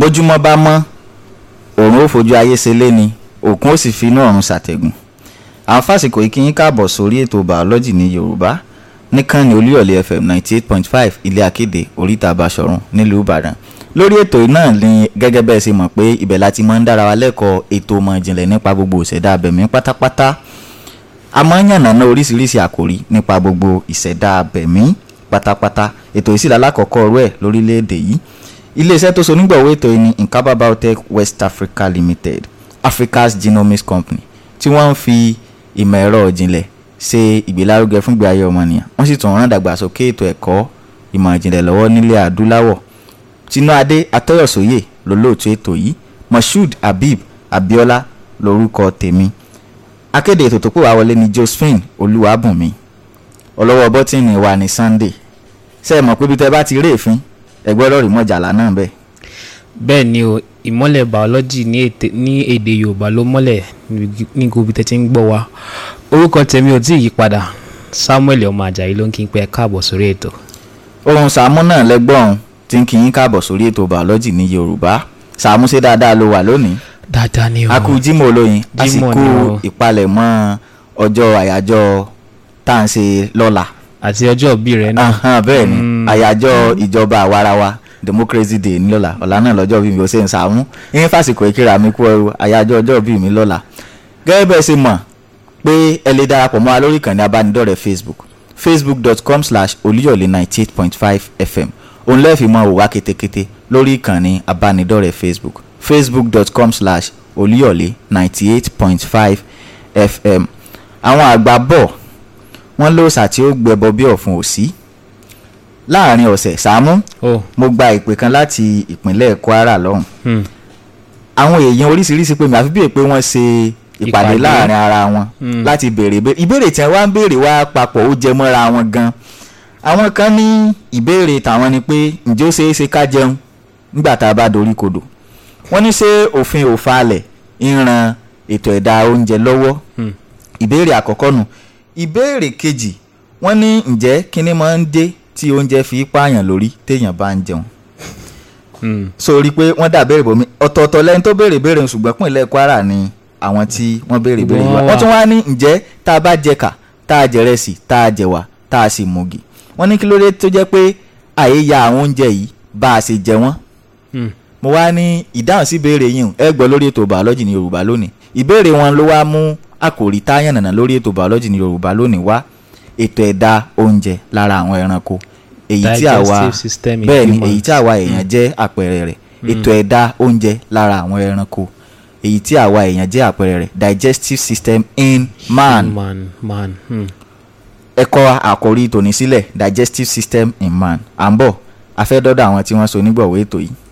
bójúmọ́ bá mọ́ òòrùn ó fojú ayé ṣe lé ni òkun ó sì fi inú ọ̀run ṣàtẹ̀gùn àwọn fásitì yìí kí yín káàbọ̀ sórí ètò bàọ́lọ́jì ní yorùbá níkànnì olúyọ̀lé fm ninety eight point five ilé akéde oríta àbáṣọ̀run nílùú ìbàdàn lórí ètò náà ni gẹ́gẹ́ bẹ́ẹ̀ ṣe mọ̀ pé ibẹ̀ láti máa ń dára wa lẹ́kọ̀ọ́ ètò ọmọ ìjìnlẹ̀ nípa gbogbo ìṣẹ̀dá abẹ̀mí pátápátá a máa ń yànnàná oríṣiríṣi àkòrí nípa gbogbo ìṣẹ̀dá abẹ̀mí pátápátá ètò ìsìlẹ̀ alákọ̀ọ́kọ́ rẹ̀ lórílẹ̀‐èdè yìí iléeṣẹ́ tó so nígbàwó ètò yìí ni nkaba biotech west africa limited africa's genomics company tí wọ́n ń fi ìmọ̀ ẹ̀rọ ìjìnlẹ̀ ṣe ìgbélárugẹ fún ìgbé ayé ọmọnìyàn wọ́n sì tún rán dàgbàsókè ètò ẹ̀kọ́ ìmọ̀ ìjìnlẹ̀ lọ́wọ́ nílẹ̀ adúláwọ̀ tinúadé atọ́yọ̀sóyè lólóòtú ètò yìí moshood habib abiola lórúkọ tèmi akéde ètò tó pè wá wọlé ní josephine olúwàbùnmi ọlọ́wọ́ bọ́tìnì wa ní sunday ṣe é mọ̀ pé bí tẹ́ bá ti rí èéfín ẹgbẹ́ ọlọ́rìí mọ̀jàlá náà bẹ́ẹ̀. bẹ́ẹ̀ ni o ìmọ̀lẹ̀ biology ní ètè- ní èdè yorùbá ló mọ́lẹ̀ ní gbogbo tẹ́tí ń gbọ́ wa orúkọ tèmi ò tí ì yí padà samuel ọmọ ajayi ló ń kí n pé ẹ káàbọ̀ sórí ètò. ohun sàámú náà lẹ́gbọ́n tí ń kí yín káàbọ̀ sórí ètò bàọ́lọ́jì ní yorùbá sàámú ṣe dáadáa ló wà lónìí dáadáa ni o a kú jímọ̀ olóyin a sì Jímọ̀ kú ni o. ìpalẹ̀mọ́ ọjọ́ àyájọ́ tá à ń ṣe lọ́la àti ọjọ́ òbí rẹ náà Ahan, bẹ́ẹ̀ ni Mm. àyájọ́ ìjọba àwarawa democracy day ní lọ́la ọ̀la náà lọ́jọ́ bíi mi ò ṣe ń sàámú yín fásitì ìkíra mi kú ẹrú àyájọ́ ọjọ́ bíi mi lọ́la gẹ́gẹ́ bẹ́ẹ̀ ṣe mọ̀ pé ẹ lè darapọ̀ mọ́ wa lórí ìkànnì abánidọ́rẹ̀ẹ́ facebook facebook.com slash olúyọ̀lé ninety eight point five fm òun lẹ́ẹ̀fì mọ́ òwá ketekete lórí ìkànnì abánidọ́rẹ̀ẹ́ facebook facebook.com slash olúyọ̀lé ninety eight point five fm àwọn àgbà bọ̀ wọ́n lóòsà tí ó gbẹbọ bí ọ̀fun òsì láàrin ọ̀sẹ̀ sàámú o mo gba ìpè kan láti ìpínlẹ̀ kwara lọ́hùn hmm. àwọn èèyàn oríṣiríṣi pé mi àfi bíi pé wọ́n ṣe ìpàdé Ìpàdé. láàrin ara wọn Mm. láti béèrè ìbéèrè ìbéèrè tí wọ́n wá ń béèrè wá papọ̀ ó jẹ mọ́ra wọn gan àwọn kan ní ìbéèrè tàwọn ni pé ǹjẹ́ ó ṣeé ṣe ká jẹun nígbà tá a bá dorí kodò wọ́n ní ṣé òfin òfalẹ̀ ń ran ètò ẹ̀dá oúnjẹ lọ́wọ́ Hmm. ìbéèrè àkọ́kọ́ nù ìbéèrè kejì wọ́n ní ǹjẹ́ kíní máa ń dé tí oúnjẹ fi pààyàn lórí téèyàn bá ń jẹun Hmm. sórí pé wọ́n dà béèrè bòmí ọ̀tọ̀ọ̀tọ̀ lẹ́ni tó béèrè béèrè ṣùgbọ́n pínlẹ̀ kwara ni àwọn tí wọ́n béèrè béèrè Wọ́n wá wà. wọ́n tún wá ní ǹjẹ́ tá a bá jẹ̀ka tá a jẹ̀rẹsì tá a jẹ̀wà tá a sì mùgì wọ́n ní kí ló dé tó jẹ́ pé àyè ya àwọn oúnjẹ yìí bá a ṣe jẹ wọ́n Hmm. mo wá ní ìdáhùn sí ìbéèrè yìí hùn, ẹ gbọ́ lórí ètò bàọ́lọ́jì ní yorùbá lónìí ìbéèrè wọn ló wá mú àkòrí táyàn nànà lórí ètò bàọ́lọ́jì ní yorùbá lónìí wá ètò ẹ̀dá oúnjẹ lára àwọn ẹranko èyí tí àwa Digestive system in bẹ́ẹ̀ ni humans. èyí tí àwa èèyàn jẹ́ àpẹẹrẹ rẹ̀ ètò ẹ̀dá oúnjẹ lára àwọn ẹranko èyí tí àwa èèyàn jẹ́ àpẹẹrẹ rẹ̀ digestive system in man man man hmm. ẹ̀kọ́ àkòrí tòní sílẹ̀ digestive system in man à ń bọ̀ a fẹ́ dọ́dọ̀ àwọn tí wọ́n so nígbọ̀wọ́ ètò yìí.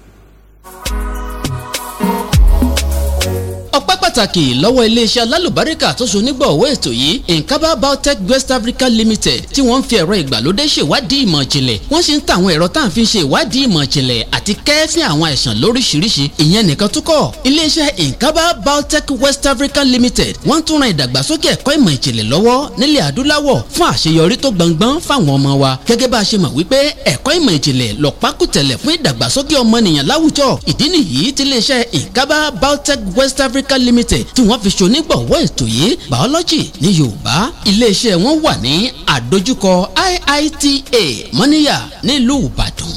ọpẹ́ pàtàkì lọ́wọ́ iléeṣẹ́ alálùbáríkà tó so nígbọ̀wọ́ ètò yìí nkaba biotech west africa limited tí wọ́n ń fi ẹ̀rọ ìgbàlódé ṣèwádìí ìmọ̀ ìjìnlẹ̀ wọ́n sì ń ta àwọn ẹ̀rọ tá à ń fi ṣe ìwádìí ìmọ̀ ìjìnlẹ̀ àti kẹ́ẹ́fín àwọn àìsàn lóríṣiríṣi ìyẹn nìkan tó kọ́ iléeṣẹ́ nkaba biotech west africa limited wọ́n tún ran ìdàgbàsókè ẹ̀kọ́ ìmọ̀ ìjìnlẹ̀ lọ́wọ́ nílẹ̀ adúláwọ̀ fún àṣeyọrí tó gbọngbọ́n fáwọn ọmọ wa gẹ́gẹ́ bá a ṣe mọ̀ wípé ẹ̀kọ́ ìmọ̀ ìjìnlẹ̀ lọ́pákùtẹ̀lẹ̀ fún ìdàgbàsókè ọmọnìyàn láwùjọ ìdí nìyí tí iléeṣẹ́ nkaba biotech west africa limited tí wọ́n fi ṣonígbọ̀wọ́ ètò yìí biology ní yorùbá iléeṣẹ́ wọn wà ní àdójúkọ iita mọ́níyà nílùú ìbàdàn.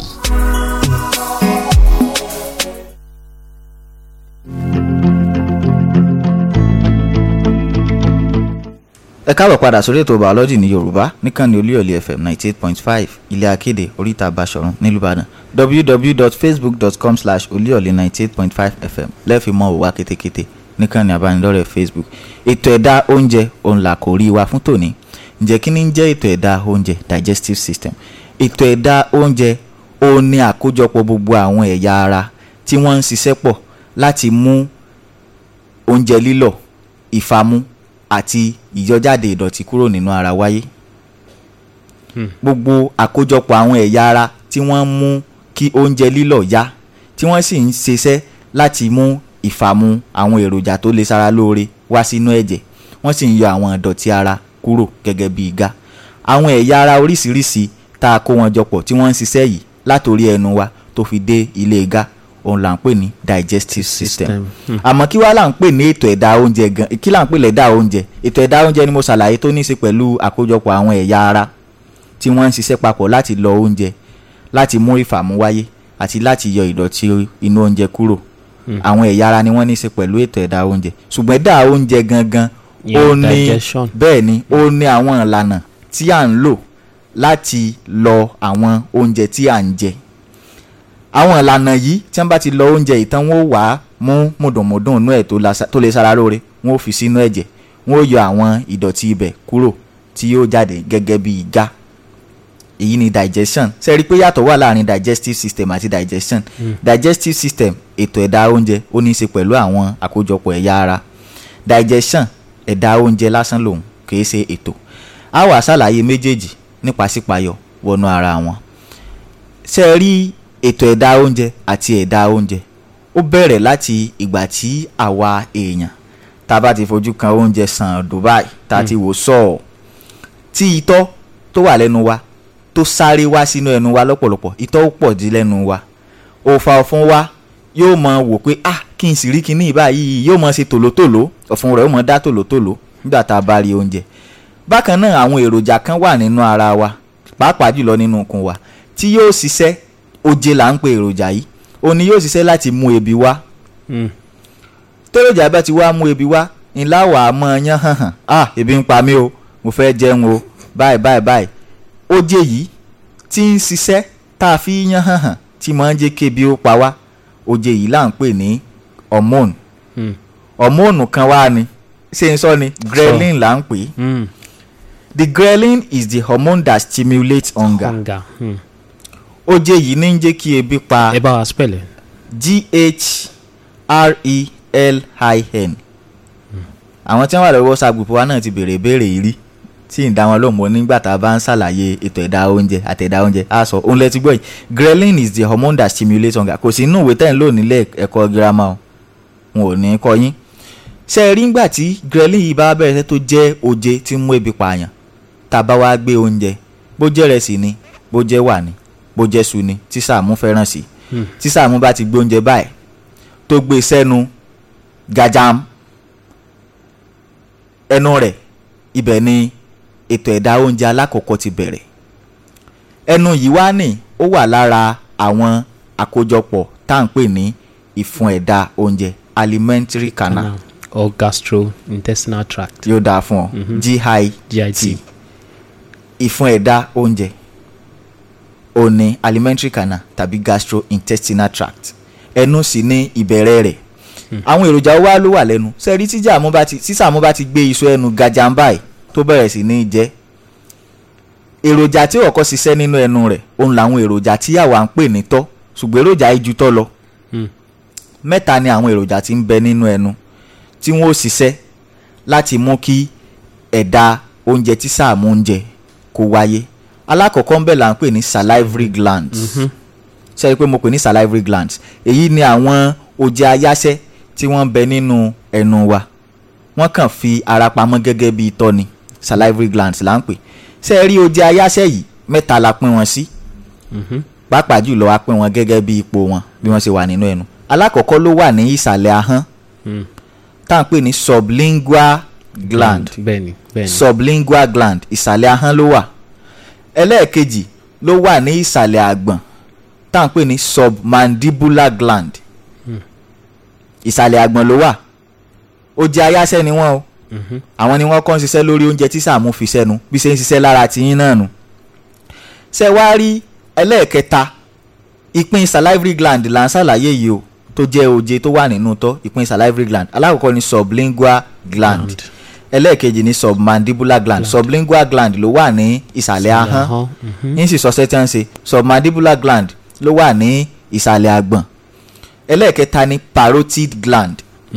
ẹ káàbọ̀ padà sórí ètò biology ní yorùbá níkànnì olúyọ̀lé fm ninety eight point five ilé akéde oríta basọ̀run nílùú ìbàdàn www.facebook.com slash olúyọ̀lé ninety eight point five fm lẹ́ẹ̀fì mọ́ òwá kétékété níkànnì abánidọ́rẹ̀ẹ́ facebook ètò ẹ̀dá oúnjẹ òun là kò rí wa fún tòní ǹjẹ́ kí ni ń jẹ́ ètò ẹ̀dá oúnjẹ digestive system ètò ẹ̀dá oúnjẹ òun ni àkójọpọ̀ gbogbo àwọn ẹ̀yà ara tí wọ́n ń ṣiṣẹ́ pọ̀ láti mú oúnjẹ lílọ̀ ìfamú àti ìyọjáde ìdọ̀tí kúrò nínú ara wáyé gbogbo àkójọpọ̀ àwọn ẹ̀yà ara tí wọ́n ń mú kí oúnjẹ lílọ̀ yá tí wọ́n sì ń ṣiṣẹ́ láti mú ìfàmù àwọn èròjà tó lè ṣara lóore wá sínú ẹ̀jẹ̀ wọ́n sì ń yọ àwọn ìdọ̀tí ara kúrò gẹ́gẹ́ bí igá àwọn ẹ̀yà ara oríṣiríṣi tá a kó wọn jọpọ̀ tí wọ́n ń ṣiṣẹ́ yìí látòrí ẹnu wa tó fi dé ilé igá òun là ń pè ní digestive system System. Hmm. àmọ́ kí wàá là ń pè ní ètò ẹ̀dá oúnjẹ gan kí là ń pè lẹ́dà oúnjẹ ètò ẹ̀dá oúnjẹ ni mo ṣàlàyé tó ní í ṣe pẹ̀lú àkójọpọ̀ àwọn ẹ̀yà ara tí wọ́n ń ṣiṣẹ́ papọ̀ láti lọ oúnjẹ láti mú ìfàmú wáyé àti láti yọ ìdọ̀tí inú oúnjẹ kúrò àwọn ẹ̀yà ara ni wọ́n ní í ṣe pẹ̀lú ètò ẹ̀dá oúnjẹ ṣùgbọ́n ẹ̀dá oúnjẹ gangan Ìyẹn ó ní digestion. bẹ́ẹ̀ ni ó ní àwọn ìlànà tí à ń lò láti lọ àwọn oúnjẹ tí à ń jẹ àwọn ìlànà yìí tí wọ́n bá ti lọ oúnjẹ ìtàn wọn ó wà á mú mùdùnmùdùn inú ẹ̀ tó lasa- tó lè sára lóore wọn ó fi sínú ẹ̀jẹ̀ wọn ó yọ àwọn ìdọ̀tí ibẹ̀ kúrò tí yóò jáde gẹ́gẹ́ bí ìgá èyí ni digestion ṣe rí i pé yàtọ̀ wà láàrin digestive system àti digestion digestive system ètò ẹ̀dá oúnjẹ ó ní í ṣe pẹ̀lú àwọn àkójọpọ̀ ẹ̀yà ara digestion ẹ̀dá oúnjẹ lásán lòun kìí ṣe ètò a wà ṣàlàyé méjèèjì nípa sípayọ wọnú ara wọn ṣe rí ètò ẹ̀dá oúnjẹ àti ẹ̀dá oúnjẹ ó bẹ̀rẹ̀ láti ìgbà tí àwa èèyàn tá a bá ti fojú kan oúnjẹ sàn Dubai tá a ti wò sọ̀ọ̀ tí itọ́ tó wà lẹ́nu wa tó sáré wá sínú ẹnu wa lọ́pọ̀lọpọ̀ itọ́ ó pọ̀ dí lẹ́nu wa òòfà ọ̀fun wa yóò mọ wò pé ah kí n sì rí kinní báyìí yóò mọ ṣe tòlótòló ọ̀fun rẹ̀ ó mọ dá tòlótòló nígbà tá a bá rí oúnjẹ bákan náà àwọn èròjà kan wà nínú ara wa pàápàá jùlọ nínú ikùn wa tí yóò ṣiṣẹ́ oje là ń pe èròjà yìí òun ni yóò ṣiṣẹ́ láti mú ebi wá Hmm. tẹ́rọ̀jà bá ti wá mú ebi wá ńlá wà á mọ yán hàn hàn ah ebi ń pa mí o mo fẹ́ jẹun o báyìí báyìí báyìí oje yìí tí ń ṣiṣẹ́ tá a fi yán hàn hàn tí máa ń jẹ́ kébi ó pa wá oje yìí là ń pè ní hormone Hmm. hormone kan wá ni ṣé n sọ ni ghrelin là ń pè é Hmm. the ghrelin is the hormone that stimulates hunger hunger. Hmm. oje yìí ní ń jẹ́ kí ebi pa ẹ bá wa spell ẹ. g-h-r-e-l-i-n àwọn tí wọ́n wà lórí whatsapp group wa náà ti béèrè ìbéèrè yìí rí tí ń dá wọn lóhùn mọ́ nígbà tá a bá ń ṣàlàyé ètò ẹ̀dá oúnjẹ àtẹ̀dá oúnjẹ á sọ òun lẹ́tí gbọ́ yìí ghrelin is the hormone that stimulates hunger kò sí inú ìwé tẹ́ ń lò nílé ẹ̀kọ́ girama o wọn ò ní kọ́ yín ṣe é rí ngbà tí ghrelin yìí bá bẹ̀rẹ̀ sẹ́ tó jẹ́ oje tí ń mú ebi pààyàn tá a bá wá gbé oúnjẹ bó jẹ́ rẹsì ni bó jẹ́ wà ni bó jẹ́ su ni tí Sàámú fẹ́ràn sí tí Sàámú bá ti gbé oúnjẹ báyìí tó gbé sẹ́nu gajam ẹnu rẹ̀ ibẹ̀ ni ètò ẹ̀dá oúnjẹ alákọ̀ọ́kọ́ ti bẹ̀rẹ̀ ẹnu yìí wá ní ó wà lára àwọn àkójọpọ̀ tá à ń pè ní ìfun ẹ̀dá oúnjẹ alimentary canal Canal or gastrointestinal tract. yóò dáa fún ọ GIT GIT. ìfun ẹ̀dá oúnjẹ ó ní alimentary canal tàbí gastrointestinal tract ẹnu sì ní ìbẹ̀rẹ̀ rẹ̀ àwọn èròjà wa ló wà lẹ́nu sẹ́rí tí Sàámú bá ti tí Sàámú bá ti gbé iṣu ẹnu gajamba yìí tó bẹ̀rẹ̀ sí ní jẹ èròjà tí ó kọ́kọ́ ṣiṣẹ́ nínú ẹnu rẹ̀ òun làwọn èròjà tí àwa ń pè ní tọ́ ṣùgbọ́n èròjà yìí ju tọ́ lọ Hmm. mẹ́ta ni àwọn èròjà tí ń bẹ nínú ẹnu tí wọ́n ó ṣiṣẹ́ láti mú kí ẹ̀dá oúnjẹ tí Sàámú ń jẹ kó wáyé alákọ̀ọ́kọ́ ń bẹ là ń pè ní salivary glands ṣe é pé mo pè ní salivary glands èyí ni àwọn oje ayáṣẹ́ tí wọ́n ń bẹ nínú ẹnu wa wọ́n kàn fi ara pamọ́ gẹ́gẹ́ bí itọ́ ni salivary glands là ń pè ṣe é rí oje ayáṣẹ́ yìí mẹ́ta la pín wọn sí pàápàá jùlọ a pín wọn gẹ́gẹ́ bí ipò wọn bí wọ́n ṣe wà nínú ẹnu alákọ̀ọ́kọ́ ló wà ní ìsàlẹ̀ ahọ́n Hmm. tá à ń pè ní sublingual gland bẹ́ẹ̀ni bẹ́ẹ̀ni. sublingual gland ìsàlẹ̀ ahọ́n ló wà ẹlẹ́ẹ̀kejì ló wà ní ìsàlẹ̀ àgbọ̀n tá à ń pè ní submandibular gland ìsàlẹ̀ àgbọ̀n ló wà oje ayáṣẹ́ ni wọ́n o Mhm. àwọn ni wọ́n kọ́ ń ṣiṣẹ́ lórí oúnjẹ tí Sàámú fi sẹ́nu bí ṣe ń ṣiṣẹ́ lára tiyín náà nù ṣe wá rí ẹlẹ́ẹ̀kẹta ìpín salivary gland là ń ṣàlàyé yìí o tó jẹ́ oje tó wà nínú tọ́ ìpín salivary gland alákọ̀ọ́kọ́ ni sublingual gland Gland. ẹlẹ́ẹ̀kejì ni submandibular gland sublingual gland ló wà ní ìsàlẹ̀ ahọ́n ahọ́n, mhm. yín sì sọ sẹ́tí à ń ṣe submandibular gland ló wà ní ìsàlẹ̀ àgbọ̀n ẹlẹ́ẹ̀kẹta ni parotid gland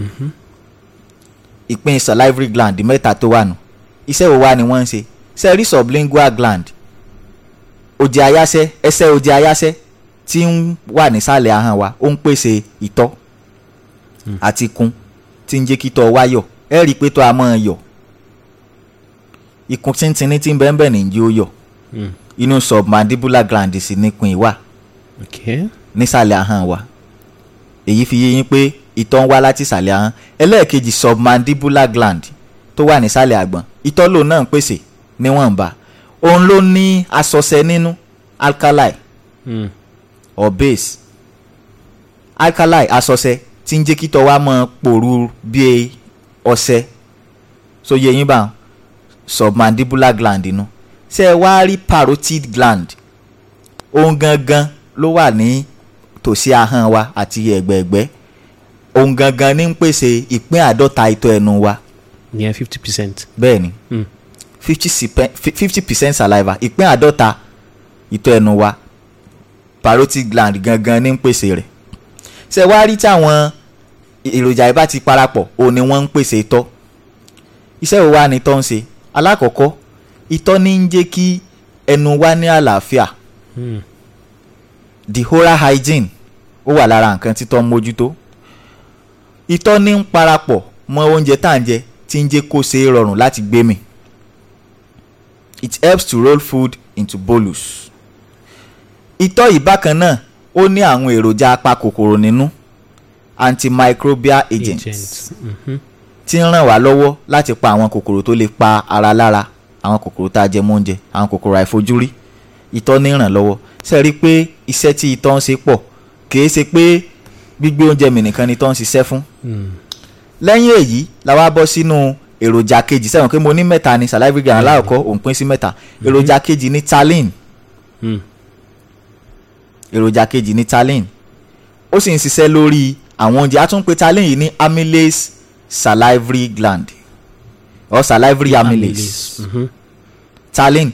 ìpín salivary gland mẹ́ta tó wà nù iṣẹ́ wo wá ni wọ́n ń ṣe ṣe rí sublingual gland oje ayáṣẹ́ ẹsẹ̀ oje ayáṣẹ́ tí ń wà nísàlẹ̀ ahọ́n wa ó ń pèsè ìtọ́ àti ikùn tí ń jẹ́ kí tọ́ wá yọ̀ ẹ rí i pé tọ́ a máa yọ̀ ikùn tíntìní tí ń bẹ́ẹ̀ bẹ́ẹ̀ nìyí ó yọ̀ Hmm. inú submandibular gland sì nípìn wà okay. nísàlẹ̀ ahọ́n wa èyí fi yé yín pé ìtọ̀ ń wá láti ìsàlẹ̀ ahọ́n ẹlẹ́ẹ̀kejì submandibular gland tó wà nísàlẹ̀ àgbọ̀n ìtọ̀ lòun náà ń pèsè níwọ̀nba òun ló ní asọ̀sẹ̀ nínú alkali Mm. or base alkali asọ̀sẹ̀ tí ń jẹ́ kí tọ́ wa máa pòrú bí ọṣẹ so yẹ yín bá wọn submandibular gland inú ṣé ẹ wá rí parotid gland òun gangan ló wà ní tòsí ahọ́n wa àti ẹ̀gbẹ̀ẹ̀gbẹ́ òun gangan ní ń pèsè ìpín àádọ́ta ìtọ́ ẹnu wa ìyẹn fifty percent. bẹ́ẹ̀ ni Mm. fifty percent saliva ìpín àádọ́ta ìtọ́ ẹnu wa parotid gland gangan ní ń pèsè rẹ̀ ṣé ẹ wá rí tí àwọn èròjà yìí bá ti parapọ̀ òun ni wọ́n ń pèsè ìtọ́ iṣẹ́ wo wá ni ìtọ́ ń ṣe alákọ̀ọ́kọ́ ìtọ́ ní ń jẹ́ kí ẹnu wa ní àlàáfíà Mm. the oral hygiene ó wà lára nǹkan títọ́ ń mójútó ìtọ́ ní ń parapọ̀ mọ́ oúnjẹ tá à ń jẹ tí ń jẹ́ kó ṣe é rọrùn láti gbé mì it helps to roll food into bolus ìtọ́ yìí bákan náà ó ní àwọn èròjà apakòkòrò nínú antimicrobial agents agent. Mhm. tí ń ràn wá lọ́wọ́ láti pa àwọn kòkòrò tó lè pa ara lára àwọn kòkòrò tá a jẹ mọ́ oúnjẹ àwọn kòkòrò àìfojúrí ìtọ́ ní ràn lọ́wọ́ ṣe rí i pé iṣẹ́ tí ìtọ́ ń ṣe pọ̀ kìí ṣe pé gbígbé oúnjẹ mì nìkan ni ìtọ́ ń ṣiṣẹ́ fún Mm. lẹ́yìn èyí la wá bọ́ sínú èròjà kejì sẹ́wọ̀n pé mo ní mẹ́ta ni salivary gland aláwọ̀kọ́ òun pín sí mẹ́ta èròjà kejì ní taline Mm. èròjà kejì ní taline ó sì ń ṣiṣẹ́ lórí àwọn oúnjẹ a tún ń pe taline yìí ní amylase salivary gland or salivary amylase Mhm. taline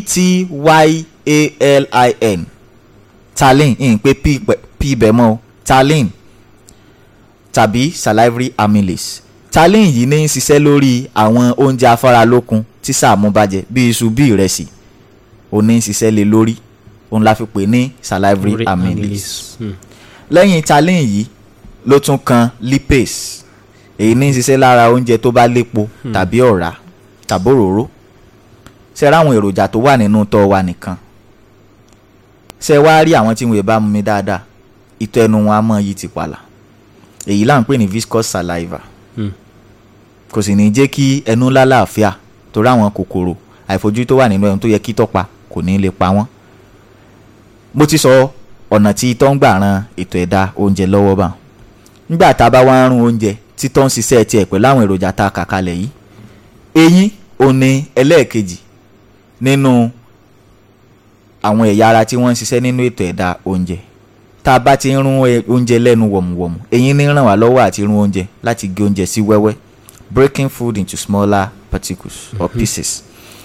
p-t-y-a-l-i-n taline ìyìn pé p pẹ- p bẹ̀ mọ́ o taline tàbí salivary amylase taline yìí ní í ṣiṣẹ́ lórí àwọn oúnjẹ afáralókun tí sàmú bàjẹ́ bí iṣu bí ìrẹsì ó ní í ṣiṣẹ́ lé lórí òun la fi pè ní salivary Uri- amylase Mm. lẹ́yìn taline yìí ló tún kan lipase èyí ní í ṣiṣẹ́ lára oúnjẹ tó bá lépo tàbí ọ̀rá tàbí òróró ṣe ra àwọn èròjà tó wà nínú tọ́ wa nìkan ṣe wá rí àwọn tí wọn bá mú mi dáadáa ìtọ́ ẹnu wọn á mọ̀ yìí ti pàlà èyí là ń pè ní viscous saliva Mm. kò sì ní jẹ́ kí ẹnu lálàáfíà torí àwọn kòkòrò àìfojú tó wà nínú ẹnu tó yẹ kí tọ́pa kò ní lè pa wọ́n mo ti sọ ọ̀nà tí itọ́ ń gbà ran ètò ẹ̀dá oúnjẹ lọ́wọ́ bá nígbà tá a bá wá ń rún oúnjẹ títọ́ ń ṣiṣẹ́ tiẹ̀ pẹ̀lú àwọn èròjà tá a kà kalẹ̀ yìí eyín ò ní ẹlẹ́ẹ̀kejì nínú àwọn ẹ̀yà ara tí wọ́n ń ṣiṣẹ́ nínú ètò ẹ̀dá oúnjẹ tá a bá ti ń rún ẹ- oúnjẹ lẹ́nu wọ̀mùwọ̀mù eyín ní ràn wá lọ́wọ́ àti rún oúnjẹ láti gé oúnjẹ sí wẹ́wẹ́ breaking food into smaller particles or pieces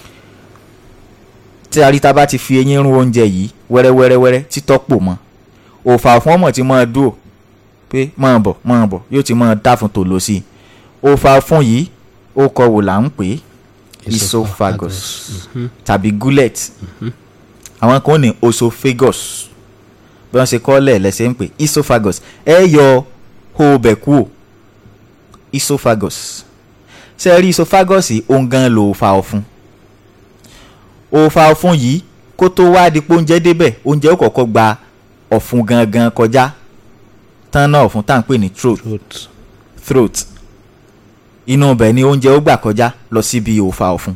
tí a rí tá a bá ti fi eyín rún oúnjẹ yìí wẹ́rẹ́wẹ́rẹ́wẹ́rẹ́ títọ́ pò mọ́ òòfà fún ọmọ tí máa dúró pé máa bọ̀ máa bọ̀ yóò ti máa dá fún tòló sí i òòfà fún yìí ó kọ wò là ń pè é esophagus tàbí gullet àwọn kan ní osophagus bí wọ́n ṣe kọ́ lẹ̀ lẹ́sẹ̀ ń pè esophagus ẹ yọ hoobẹ̀ kúò esophagus ṣe rí esophagus yìí òun gan lo òòfà ọ̀fun òòfà ọ̀fun yìí kó tó wá di pé oúnjẹ débẹ̀ oúnjẹ ó kọ́kọ́ gba ọ̀fun gangan kọjá tán náà ọ̀fun tá à ń pè ní throat Throat. throat inú ibẹ̀ ni oúnjẹ ó gbà kọjá lọ síbi òòfà ọ̀fun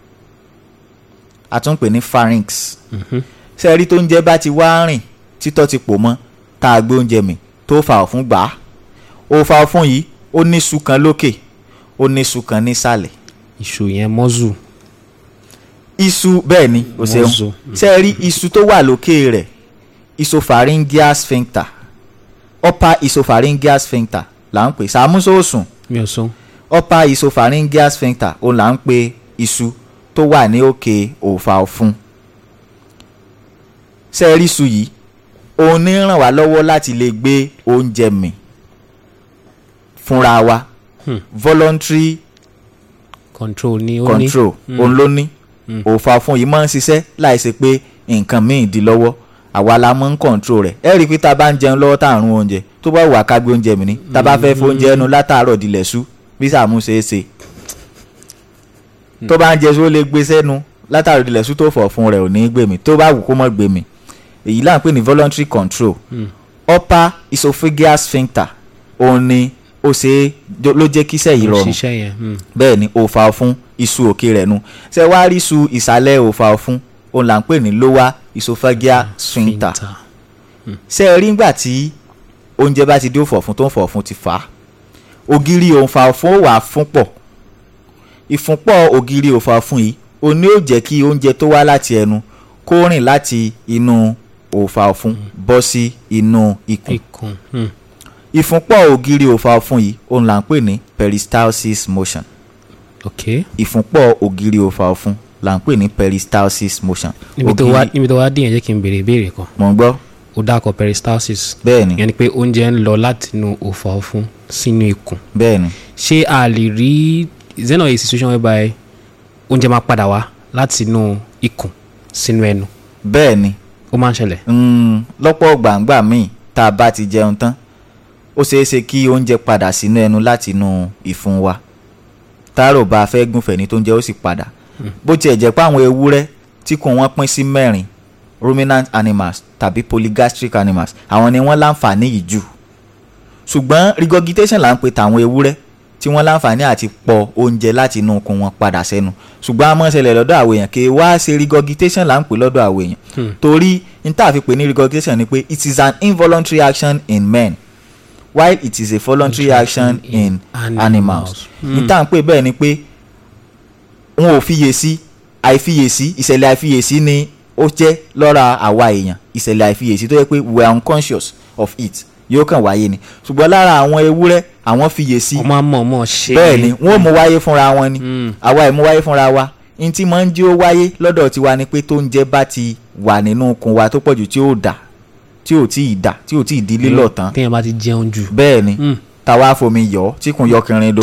a tún pè ní pharynx ṣé ẹ rí tó oúnjẹ bá ti wá rìn títọ́ ti pò mọ́ tá a gbé oúnjẹ mì tó fa ọ̀fun gbà á òòfà ọ̀fun yìí ó ní iṣu kan lókè ó ní iṣu kan nísàlẹ̀ ìṣù yẹn mọ́zù. iṣu bẹ́ẹ̀ ni o ṣeun Mọ́zù. ṣé ẹ rí iṣu tó wà lókè rẹ̀ isopharyngeal sphincter upper isopharyngeal sphincter là ń pè sàmúsòsùn mi ò sọ. upper isopharyngeal sphincter òun là ń pè iṣu tó wà ní òkè òòfà ọ̀fun ṣé ẹ rí iṣu yìí òun ní ràn wá lọ́wọ́ láti lè gbé oúnjẹ mì fúnra wa Hmm. voluntary control ni ó ní. control òun ló ní òòfà ọ̀fun yìí máa ń ṣiṣẹ́ láìsí pé nǹkan míì di lọ́wọ́ àwa la máa ń control rẹ̀ ẹ rí i pé tá a bá ń jẹun lọ́wọ́ tá à ń rún oúnjẹ tó bá wà ká gbé oúnjẹ mi ní tá a bá fẹ́ fóúnjẹ ẹnu látàárọ̀ dilẹ̀ sú bí sàmú ṣe é ṣe tó bá ń jẹ só lè gbé sẹ́nu látàárọ̀ dilẹ̀ sú tó fọ̀ fún rẹ̀ ò ní gbé mi tó bá wù kó mọ̀ gbé mi èyí là ń pè ní voluntary control upper esophageal sphincter òun ni ó ṣe é ló jẹ́ kíṣẹ́ yìí rọrùn ṣiṣẹ́ yẹn mm. bẹ́ẹ̀ ni òòfà ọ̀fun iṣu òkè rẹ̀ nu ṣé wàá rí iṣu ìsàlẹ̀ òòfà ọ̀fun òun là ń pè ní lower esophageal sphincter Sphincter. ṣé ẹ rí ngbà tí oúnjẹ bá ti dé òfò ọ̀fun tó ń fọ ọ̀fun ti fà á ògiri òǹfà ọ̀fun ó wà fún pọ̀ ìfúnpọ̀ ògiri òǹfà ọ̀fun yìí ó ní ó jẹ́ kí oúnjẹ tó wá láti ẹnu kó rìn láti inú òǹfà ọ̀fun bọ́ sí inú ikùn ikùn mm. ìfúnpọ̀ ògiri òǹfà ọ̀fun yìí òun là ń pè ní peristalsis motion ok ìfúnpọ̀ ògiri òǹfà ọ̀fun là ń pè ní peristalsis motion níbi tó wá níbi tó wá dé yẹn jẹ́ kí n béèrè ìbéèrè kan mọ̀ ń gbọ́ ó dákọ̀ peristalsis bẹ́ẹ̀ ni ìyẹn ni pé oúnjẹ ń lọ látinú òfò ọ̀fun sínú ikùn bẹ́ẹ̀ ni ṣé a lè rí is there not a situation whereby oúnjẹ máa padà wá látinú ikùn sínú ẹnu bẹ́ẹ̀ ni ó máa ń ṣẹlẹ̀ Mm, lọ́pọ̀ gbàǹgbà míì tá a bá ti jẹun tán ó ṣeé ṣe kí oúnjẹ padà sínú ẹnu láti inú ìfun wa táàrò bá a fẹ́ gúnfẹ̀ ní tó ń jẹ́ ó sì padà bó tiẹ̀ jẹ́ pé àwọn ewúrẹ́ tí kò wọ́n pín sí mẹ́rin ruminant animals tàbí polygastric animals àwọn ni wọ́n láǹfààní yìí jù ṣùgbọ́n regurgitation là ń pè tàwọn ewúrẹ́ tí wọ́n láǹfààní àti pọ̀ oúnjẹ láti inú ikùn wọn padà sẹ́nu ṣùgbọ́n a máa ń ṣẹlẹ̀ lọ́dọ̀ àwọn èèyàn kì í wá ṣe regurgitation là ń pè lọ́dọ̀ àwọn èèyàn torí n tá a fi pè ní regurgitation ni pé it is an involuntary action in men while it is a voluntary action in animals n tá à ń pè bẹ́ẹ̀ ni pé wọn ò fiyèsí àìfiyèsí ìṣẹ̀lẹ̀ àìfiyèsí ni ó jẹ́ lọ́ra àwa èèyàn ìṣẹ̀lẹ̀ àìfiyèsí tó yẹ pé we are unconscious of it yóò kàn wáyé ni ṣùgbọ́n lára àwọn ewúrẹ́ àwọn fiyèsí ọmọ àmọ́ ọmọ ṣe bẹ́ẹ̀ ni wọ́n mú wáyé fúnra wọn ni àwa ẹ̀ mú wáyé fúnra wa n tí máa ń jí ó wáyé lọ́dọ̀ tiwa ni pé tó ń jẹ́ bá ti wà nínú ikùn wa tó pọ̀jù tí ó dà tí ò tí ì dà tí ò tí ì di lílọ̀ tán téèyàn bá ti jẹun jù bẹ́ẹ̀ ni Mm. táwa fomi yọ̀ ọ́ tí kùn yọ kìnrin do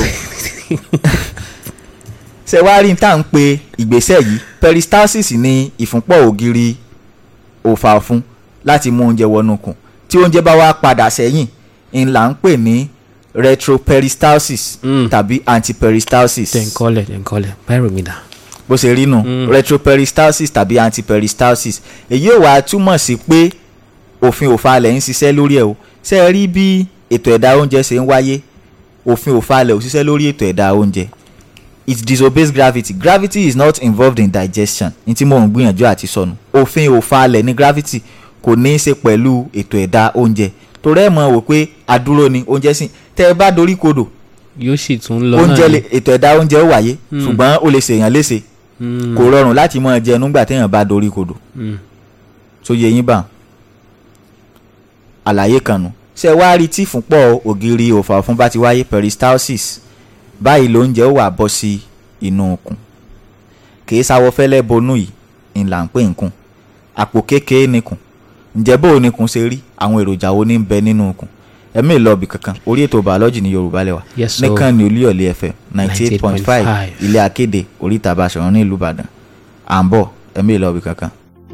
ṣe wá rí n tá à ń pe ìgbésẹ̀ yìí peristalsis ní ìfúnpọ̀ ògiri òfà ọ̀fun láti mú oúnjẹ wọnú ikùn tí oúnjẹ bá wá padà sẹ́yìn ń là ń pè ní retroperistalsis Mm. tàbí antiperistalsis tẹ̀ ń kọ́lẹ̀ tẹ̀ ń kọ́lẹ̀ báyìí mi dà bó ṣe rí nù retroperistalsis tàbí antiperistalsis èyí ò wá túmọ̀ sí pé òfin òfalẹ̀ ń ṣiṣẹ́ lórí ẹ̀ o ṣe é rí bí ètò ẹ̀dá oúnjẹ ṣe ń wáyé òfin òfalẹ̀ ò ṣiṣẹ́ lórí ètò ẹ̀dá oúnjẹ it disobeys gravity gravity is not involved in digestion ní tí mò ń gbìyànjú àti sọnù òfin òfalẹ̀ ní gravity kò ní í ṣe pẹ̀lú ètò ẹ̀dá oúnjẹ torí ẹ̀ mọ̀ wò pé adúró ni oúnjẹ sìn tẹ́ ẹ bá dorí kodò yóò sì tún lọ oúnjẹ náà lè ètò ẹ̀dá oúnjẹ ó wáyé ṣùgbọ́n ó lè ṣèyàn léṣe ni. kò rọrùn láti máa jẹ nígbà téèyàn bá dorí kodò Mm. tó yẹ yín bá àlàyé kan nù ṣe wá rí tí ìfúnpọ̀ ògiri òfà ọ̀fun bá ti wáyé peristalsis báyìí lóúnjẹ ó wà bọ́ sí inú ikùn kìí sáwọ́ fẹ́lẹ́ bonú yìí ń là ń pè nkùn àpò kékeré nìkùn ǹjẹ́ bó o nìkùn ṣe rí àwọn èròjà wo ní ń bẹ nínú ikùn ẹ̀mí ìlọ́ọ̀bì kankan orí ètò bàọ́lọ́jì ní yorùbá lẹ́wà Yes, sir. nìkan ní olúyọ̀lé fm ninety eight point five 98.5. ilé akéde oríta Basọ̀run ní ìlú ìbàdàn à ń bọ̀ ẹ̀mí ìlọ́ọ̀bì kankan.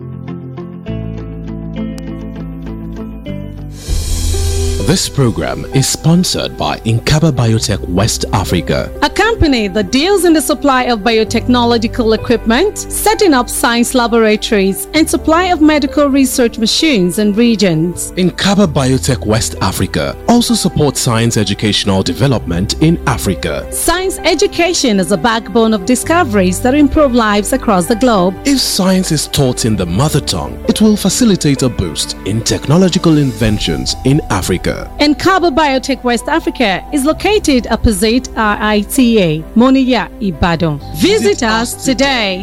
This program is sponsored by Inkaba Biotech West Africa. A company that deals in the supply of biotechnological equipment, setting up science laboratories, and supply of medical research machines and regions. Inkaba Biotech West Africa also supports science educational development in Africa. Science education is a backbone of discoveries that improve lives across the globe. If science is taught in the mother tongue, it will facilitate a boost in technological inventions in Africa. And Cabo Biotech West Africa is located opposite RITA, Moniya, Ibadan. Visit us today.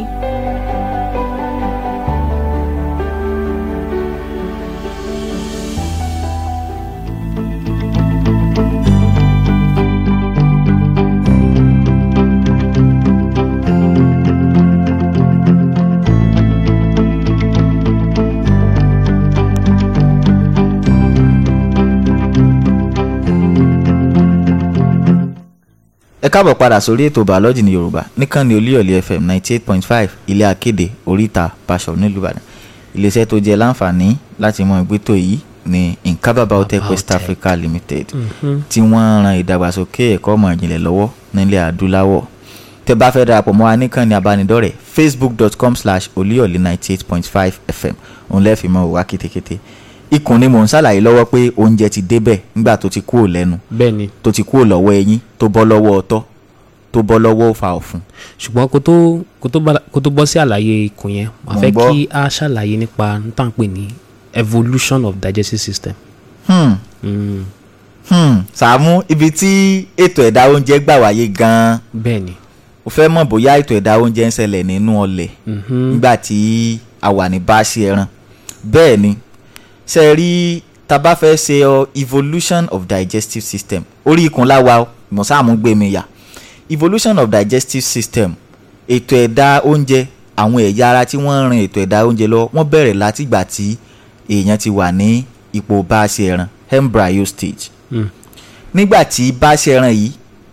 ẹ káàbọ̀ padà sórí ètò bàọ́lọ́jì ní yorùbá níkànnì olúyọ̀lé fm ninety eight point five ilé akéde oríta Basọ̀run nílùú ìbàdàn iléeṣẹ́ tó jẹ́ láǹfààní láti mọ ìgbétò yìí ní Inkaba Biotech West Biotech. Africa Limited tí wọ́n ran ìdàgbàsókè ẹ̀kọ́ ọmọ ìjìnlẹ̀ lọ́wọ́ nílẹ̀ adúláwọ̀ tẹ́ bá fẹ́ darapọ̀ mọ́ wa níkànnì abánidọ́rẹ̀ẹ́ facebook dot com slash olúyọ̀lé ninety eight point five fm òun lẹ́ẹ̀fì mọ́ wá kétékété ikùn ni mò ń ṣàlàyé lọ́wọ́ pé oúnjẹ ti débẹ̀ nígbà tó ti kúrò lẹ́nu bẹ́ẹ̀ ni tó ti kúrò lọ́wọ́ ẹyin tó bọ́ lọ́wọ́ ọtọ́ tó bọ́ lọ́wọ́ òfà ọ̀fun. ṣùgbọ́n kó tó kó tó bá- kó tó bọ́ sí àlàyé ikùn yẹn màá Mo fẹ́ gbọ́. kí a ṣàlàyé nípa n tá à ń pè ní evolution of digestive system. Hmm. Mm, Hmm. Sàámú ibi tí ètò ẹ̀dá oúnjẹ gbà wáyé gan-an bẹ́ẹ̀ ni o fẹ́ mọ̀ bóyá ètò ẹ̀dá oúnjẹ ń ṣẹlẹ̀ nínú ọlẹ̀ Mhm. nígbà tí a wà ní báṣì ẹran bẹ́ẹ̀ ni ṣe rí tá bá fẹ́ ṣe ọ evolution of digestive system orí ikùn láwa mọ̀sáàmù gbé mi yà evolution of digestive system ètò ẹ̀dá oúnjẹ àwọn ẹ̀yà ara tí wọ́n ń rin ètò ẹ̀dá oúnjẹ lọ wọ́n bẹ̀rẹ̀ látìgbà tí èèyàn ti wà ní ipò báṣì ẹran embryo stage Mm. nígbà tí báṣì ẹran yìí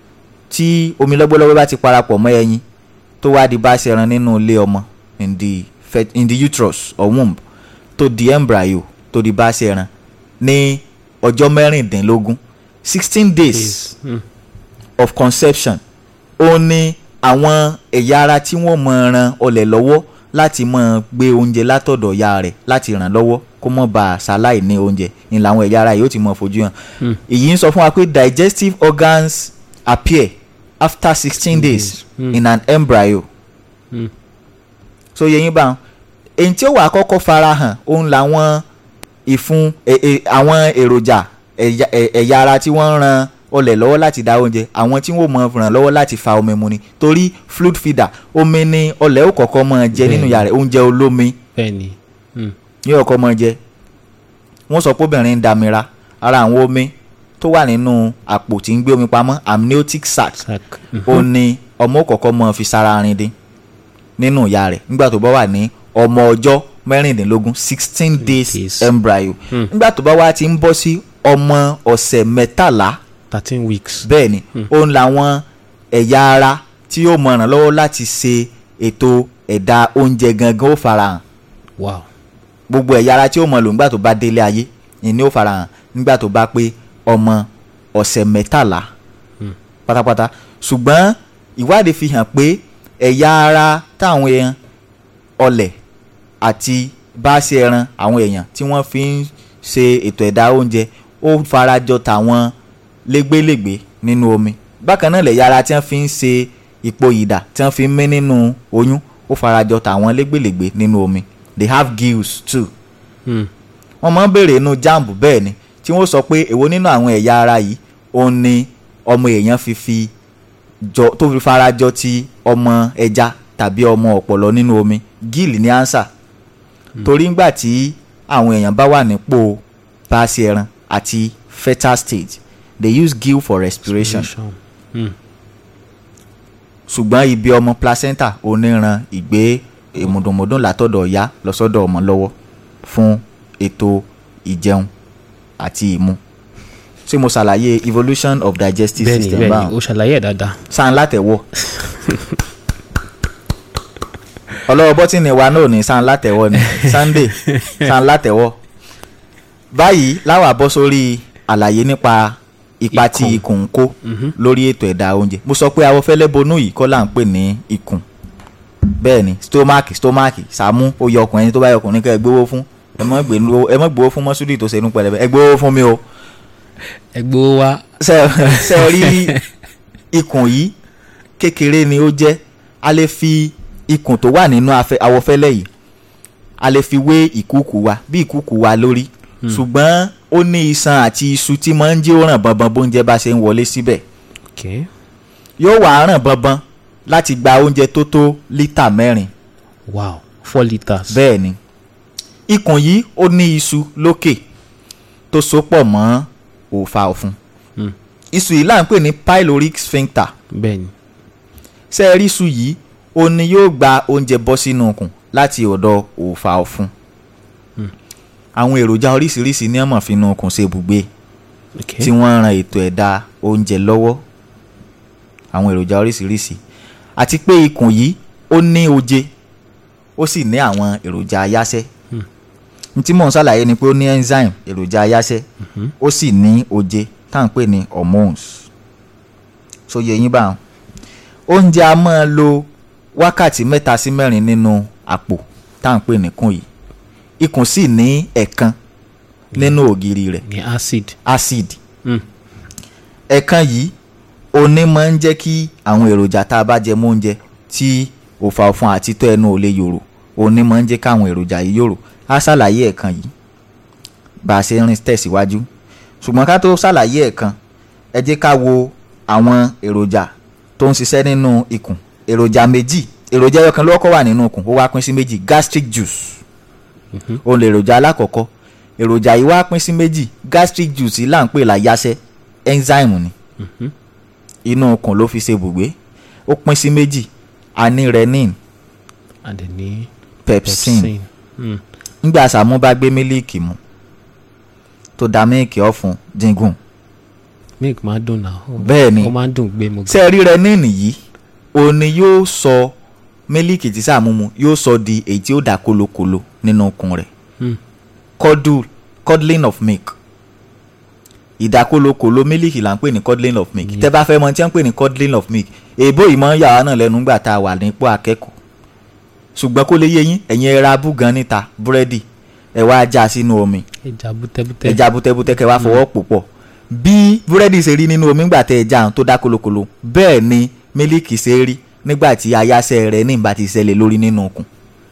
tí omi lọ́gbọ́lọ́gbọ́ bá ti parapọ̀ mọ́ ẹyin tó wá di bá ṣẹran nínú ilé ọmọ in the fet in the uterus or womb tó di embryo tó di bá ṣẹran ní ọjọ́ mẹ́rìndínlógún sixteen days Mm. of conception ó ní àwọn ẹ̀yà ara tí wọ́n mọ̀ ran ọlẹ̀ lọ́wọ́ láti mọ̀ gbé oúnjẹ látọ̀dọ̀ ya rẹ̀ láti ràn lọ́wọ́ kó mọ̀ bá a ṣaláì ní oúnjẹ ní làwọn ẹ̀yà ara yìí ó ti mọ̀ fojú hàn èyí ń sọ fún wa pé digestive organs appear after sixteen days Mm. in an embryo Mm. so yẹ yín bá wọn èyí tí ó wà kọ́kọ́ farahàn òun làwọn ìfun ẹ- ẹ- àwọn èròjà ẹ̀yà ẹ̀- ẹ̀yà ara tí wọ́n ń ran ọlẹ̀ lọ́wọ́ láti dá oúnjẹ àwọn tí wọ́n mọ̀ ràn lọ́wọ́ láti fa omi mu ni torí fluid feeder omi ni ọlẹ̀ ó kọ́kọ́ mọ̀ jẹ nínú Bẹ́ẹ̀ni. yàrá oúnjẹ olómi bẹ́ẹ̀ ni Mm. ní ọkọ mọ̀ jẹ wọ́n sọ pé obìnrin ń damira ara àwọn omi tó wà nínú àpò tí ń gbé omi pamọ́ amniotic sac sac ó ní ọmọ kọ̀ọ̀kan mọ́ fi sára rin dín nínú ìyá rẹ̀ nígbà tó bá wà ní ọmọ ọjọ́ mẹ́rìndínlógún sixteen days days. embryo Hmm. nígbà tó bá wà ti ń bọ́ sí ọmọ ọ̀sẹ̀ mẹ́tàlá thirteen weeks. bẹ́ẹ̀ ni òun làwọn ẹ̀yà ara tí yóò mọ̀ ràn lọ́wọ́ láti ṣe ètò ẹ̀dá oúnjẹ gangan ó farahàn wow gbogbo ẹ̀yà ara tí ó mọ̀ lò nígbà tó bá délé ayé ìní ó farahàn nígbà tó bá pé ọmọ ọ̀sẹ̀ mẹ́tàlá pátápátá ṣùgbọ́n ìwádìí fi hàn pé ẹ̀yà ara táwọn èèyàn ọlẹ̀ àti báṣẹ ẹran àwọn èèyàn tí wọ́n fi ń ṣe ètò ẹ̀dá oúnjẹ ó farajọ tàwọn légbélégbé nínú omi bákan náà lẹ̀yà ara tí wọ́n fi ń ṣe ipò ìdà tí wọ́n fi ń mí nínú oyún ó farajọ tàwọn légbélégbé nínú omi they have gills too Hmm. wọ́n máa ń béèrè inú jambu bẹ́ẹ̀ ni tí wọ́n sọ pé èwo nínú àwọn ẹ̀yà ara yìí òun ni ọmọ èèyàn fi fi jọ tó fi farajọ ti ọmọ ẹja tàbí ọmọ ọ̀pọ̀lọ́ nínú omi gill ní ansa torí ńgbà tí àwọn èèyàn bá wà nípò paṣẹ ẹran àti fetal stage they use gill for respiration Hmm. ṣùgbọ́n ibi ọmọ placenta oníran ìgbé ìmùdùnmùdùn látọ̀dọ̀ ọ̀yá lọ́sọ́dọ̀ ọmọ lọ́wọ́ fún ètò ìjẹun àti ìmu ṣé mo ṣàlàyé evolution of digestive bẹ́ẹ̀ni system bẹ́ẹ̀ni báwọn o ṣàlàyé ẹ̀ dáadáa. sáà látẹ̀wọ̀ ọlọ́wọ́ bọ́tìnì wa náà ní sáà látẹ̀wọ̀ ni sunday sáà látẹ̀wọ̀ báyìí láwa bọ́ sórí àlàyé nípa ipa tí Ikùn. ikùn ń kó lórí ètò ẹ̀dá oúnjẹ mo sọ pé awọ́fẹ́lẹ́ bonú yìí kọ́ là ń pè ní ikùn bẹ́ẹ̀ ni stomach stomach sàmú ó yọ ọkùnrin ẹni tó bá yọ ọkùnrin kẹ́ ẹ gbowó fún ẹ mọ́ gbé- ẹ mọ́ gbowó fún mọ́súdì tó ṣe inú pẹlẹbẹ ẹ gbowó fún mi o ẹgbẹ́ wa ṣe ṣe rí ikùn yìí kékeré ni ó jẹ́ a lè fi ikùn tó wà nínú afẹ- awọfẹ́lẹ́ yìí a lè fi wé ìkúùkù wa bí ìkúùkù wa lórí ṣùgbọ́n ó ní iṣan àti iṣu tí máa ń jẹ́ ó ràn bọ̀nbọ̀n bóúnjẹ bá ṣe ń wọlé síbẹ̀ okay yóò wá ràn bọ̀nbọ̀n láti gba oúnjẹ tó tó lítà mẹ́rin wow four litres. bẹ́ẹ̀ ni ikùn yìí ó ní iṣu lókè tó so pọ̀ mọ́ òòfà ọ̀fun Hmm. iṣu yìí là ń pè ní pyloric sphincter bẹ́ẹ̀ni ṣé ẹ rí iṣu yìí ó ní yóò gba oúnjẹ bọ́ sínú ikùn láti ọ̀dọ̀ òòfà ọ̀fun àwọn èròjà oríṣiríṣi ní ọmọ fínú ikùn ṣe ibùgbé okay tí wọ́n ń ran ètò ẹ̀dá oúnjẹ lọ́wọ́ àwọn èròjà oríṣiríṣi àti pé ikùn yìí ó ní oje ó sì ní àwọn èròjà ayáṣẹ́ n tí mò ń ṣàlàyé ni pé ó ní enzyme èròjà ayáṣẹ́ ó sì ní oje tá à ń pè ní hormones so yẹ yín báwọn oúnjẹ a máa lo wákàtí mẹ́ta sí mẹ́rin nínú àpò tá à ń pè níkùn yìí ikùn sì ní ẹ̀kan nínú ògiri rẹ̀ ní acid acid Mm. ẹ̀kan yìí oní máa ń jẹ́ kí àwọn èròjà tá a bá jẹ mọ́ oúnjẹ tí òfà ọ̀fun àti tó ẹnu ò lè yòrò oní máa ń jẹ́ káwọn èròjà yìí yòrò á ṣàlàyé ẹ̀kan yìí bá a ṣe ń rìn tẹ̀síwájú ṣùgbọ́n ká tó ṣàlàyé ẹ̀kan ẹ jẹ́ ká wo àwọn èròjà tó ń ṣiṣẹ́ nínú ikùn èròjà méjì èròjà ẹyọ kan ló kọ́kọ́ wà nínú ikùn ó wá pín sí méjì gastric juice òun lè èròjà alákọ̀ọ́kọ́ èròjà yìí wá pín sí méjì gastric juice yìí là ń pè láyáṣẹ́ enzyme ni inú ikùn ló fi ṣe bùgbé ó pín sí méjì a ní renin and then ní pepsin pepsin Mm. nígbà sàmú bá gbé mílíìkì mu tó da mílíìkì ọ̀fun díngùn milk máa ń dùn náà ó- Bẹ́ẹ̀ ni. ó máa ń dùn gbé mu ṣé ẹ rí renin yìí òun ni yóò sọ mílíìkì tí sàmú mu yóò sọ di èyí tí ó dà kólókòló nínú ikùn rẹ̀ Mm. curdle curdling of milk ìdákólókòló mílíìkì là ń pè ní curdling of milk tẹ́ bá fẹ́ mọ̀ tí wọ́n ń pè ní curdling of milk èèbó yìí máa ń yà wá náà lẹ́nu nígbà tá a wà nípò akẹ́kọ̀ọ́ ṣùgbọ́n kó lè yé yín ẹ̀yin ẹ ra búgan níta búrẹ́dì ẹ wá já sínú omi ẹja bútẹ́bútẹ́ ẹja bútẹ́bútẹ́ kẹ́ wá fọwọ́ pò pọ̀ bí búrẹ́dì ṣe rí nínú omi nígbà tẹ́ ẹ já àwọn tó dá kolokolo bẹ́ẹ̀ ni mílíìkì ṣe rí nígbà tí ayáṣẹ́ rẹ̀ ní ìgbà tí ìṣẹ̀lẹ̀ lórí nínú okùn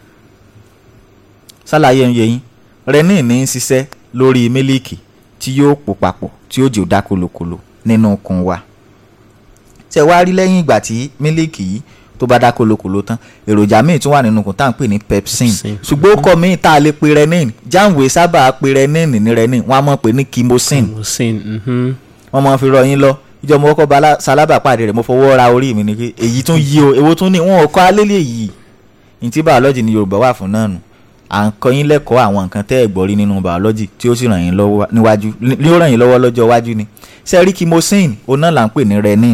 ṣàlàyé ń yé yín renin ní í ṣiṣẹ́ lórí mílíìkì tí yóò pò papọ̀ tí yóò jò dá kolokolo nínú okùn wa ṣe wá rí lẹ́yìn ìgbà tí mílíìkì yìí tó bá dá kolokolo tán èròjà míì tún wà nínú okùn tá à ń pè ní pepsin Pepsin. ṣùgbọ́n ó kọ́ míì tá a lè pe renin jáwèé sábà pe renin ní renin wọ́n á mọ̀ pé ní kimosin musin mhm. wọ́n máa fi rọ yín lọ ìjọ mo kọ́kọ́ bá sálábà pàdé rẹ̀ mo fọwọ́ ra orí mi ni pé èyí tún yí o èwo tún ní wọn ò kọ́ alélẹ̀ yìí ní tí bàọ́lọ́jì ní yorùbá wà fún náà nù à ń kọ́ yín lẹ́kọ̀ọ́ àwọn nǹkan tẹ́ ẹ̀ gbọ́ rí nínú bàọ́lọ́jì tí ó sì ràn yín lọ́wọ́ níwájú ní ó ràn yín lọ́wọ́ lọ́jọ́ iwájú ni sẹ́rí kimosin òun náà là ń pè ní renin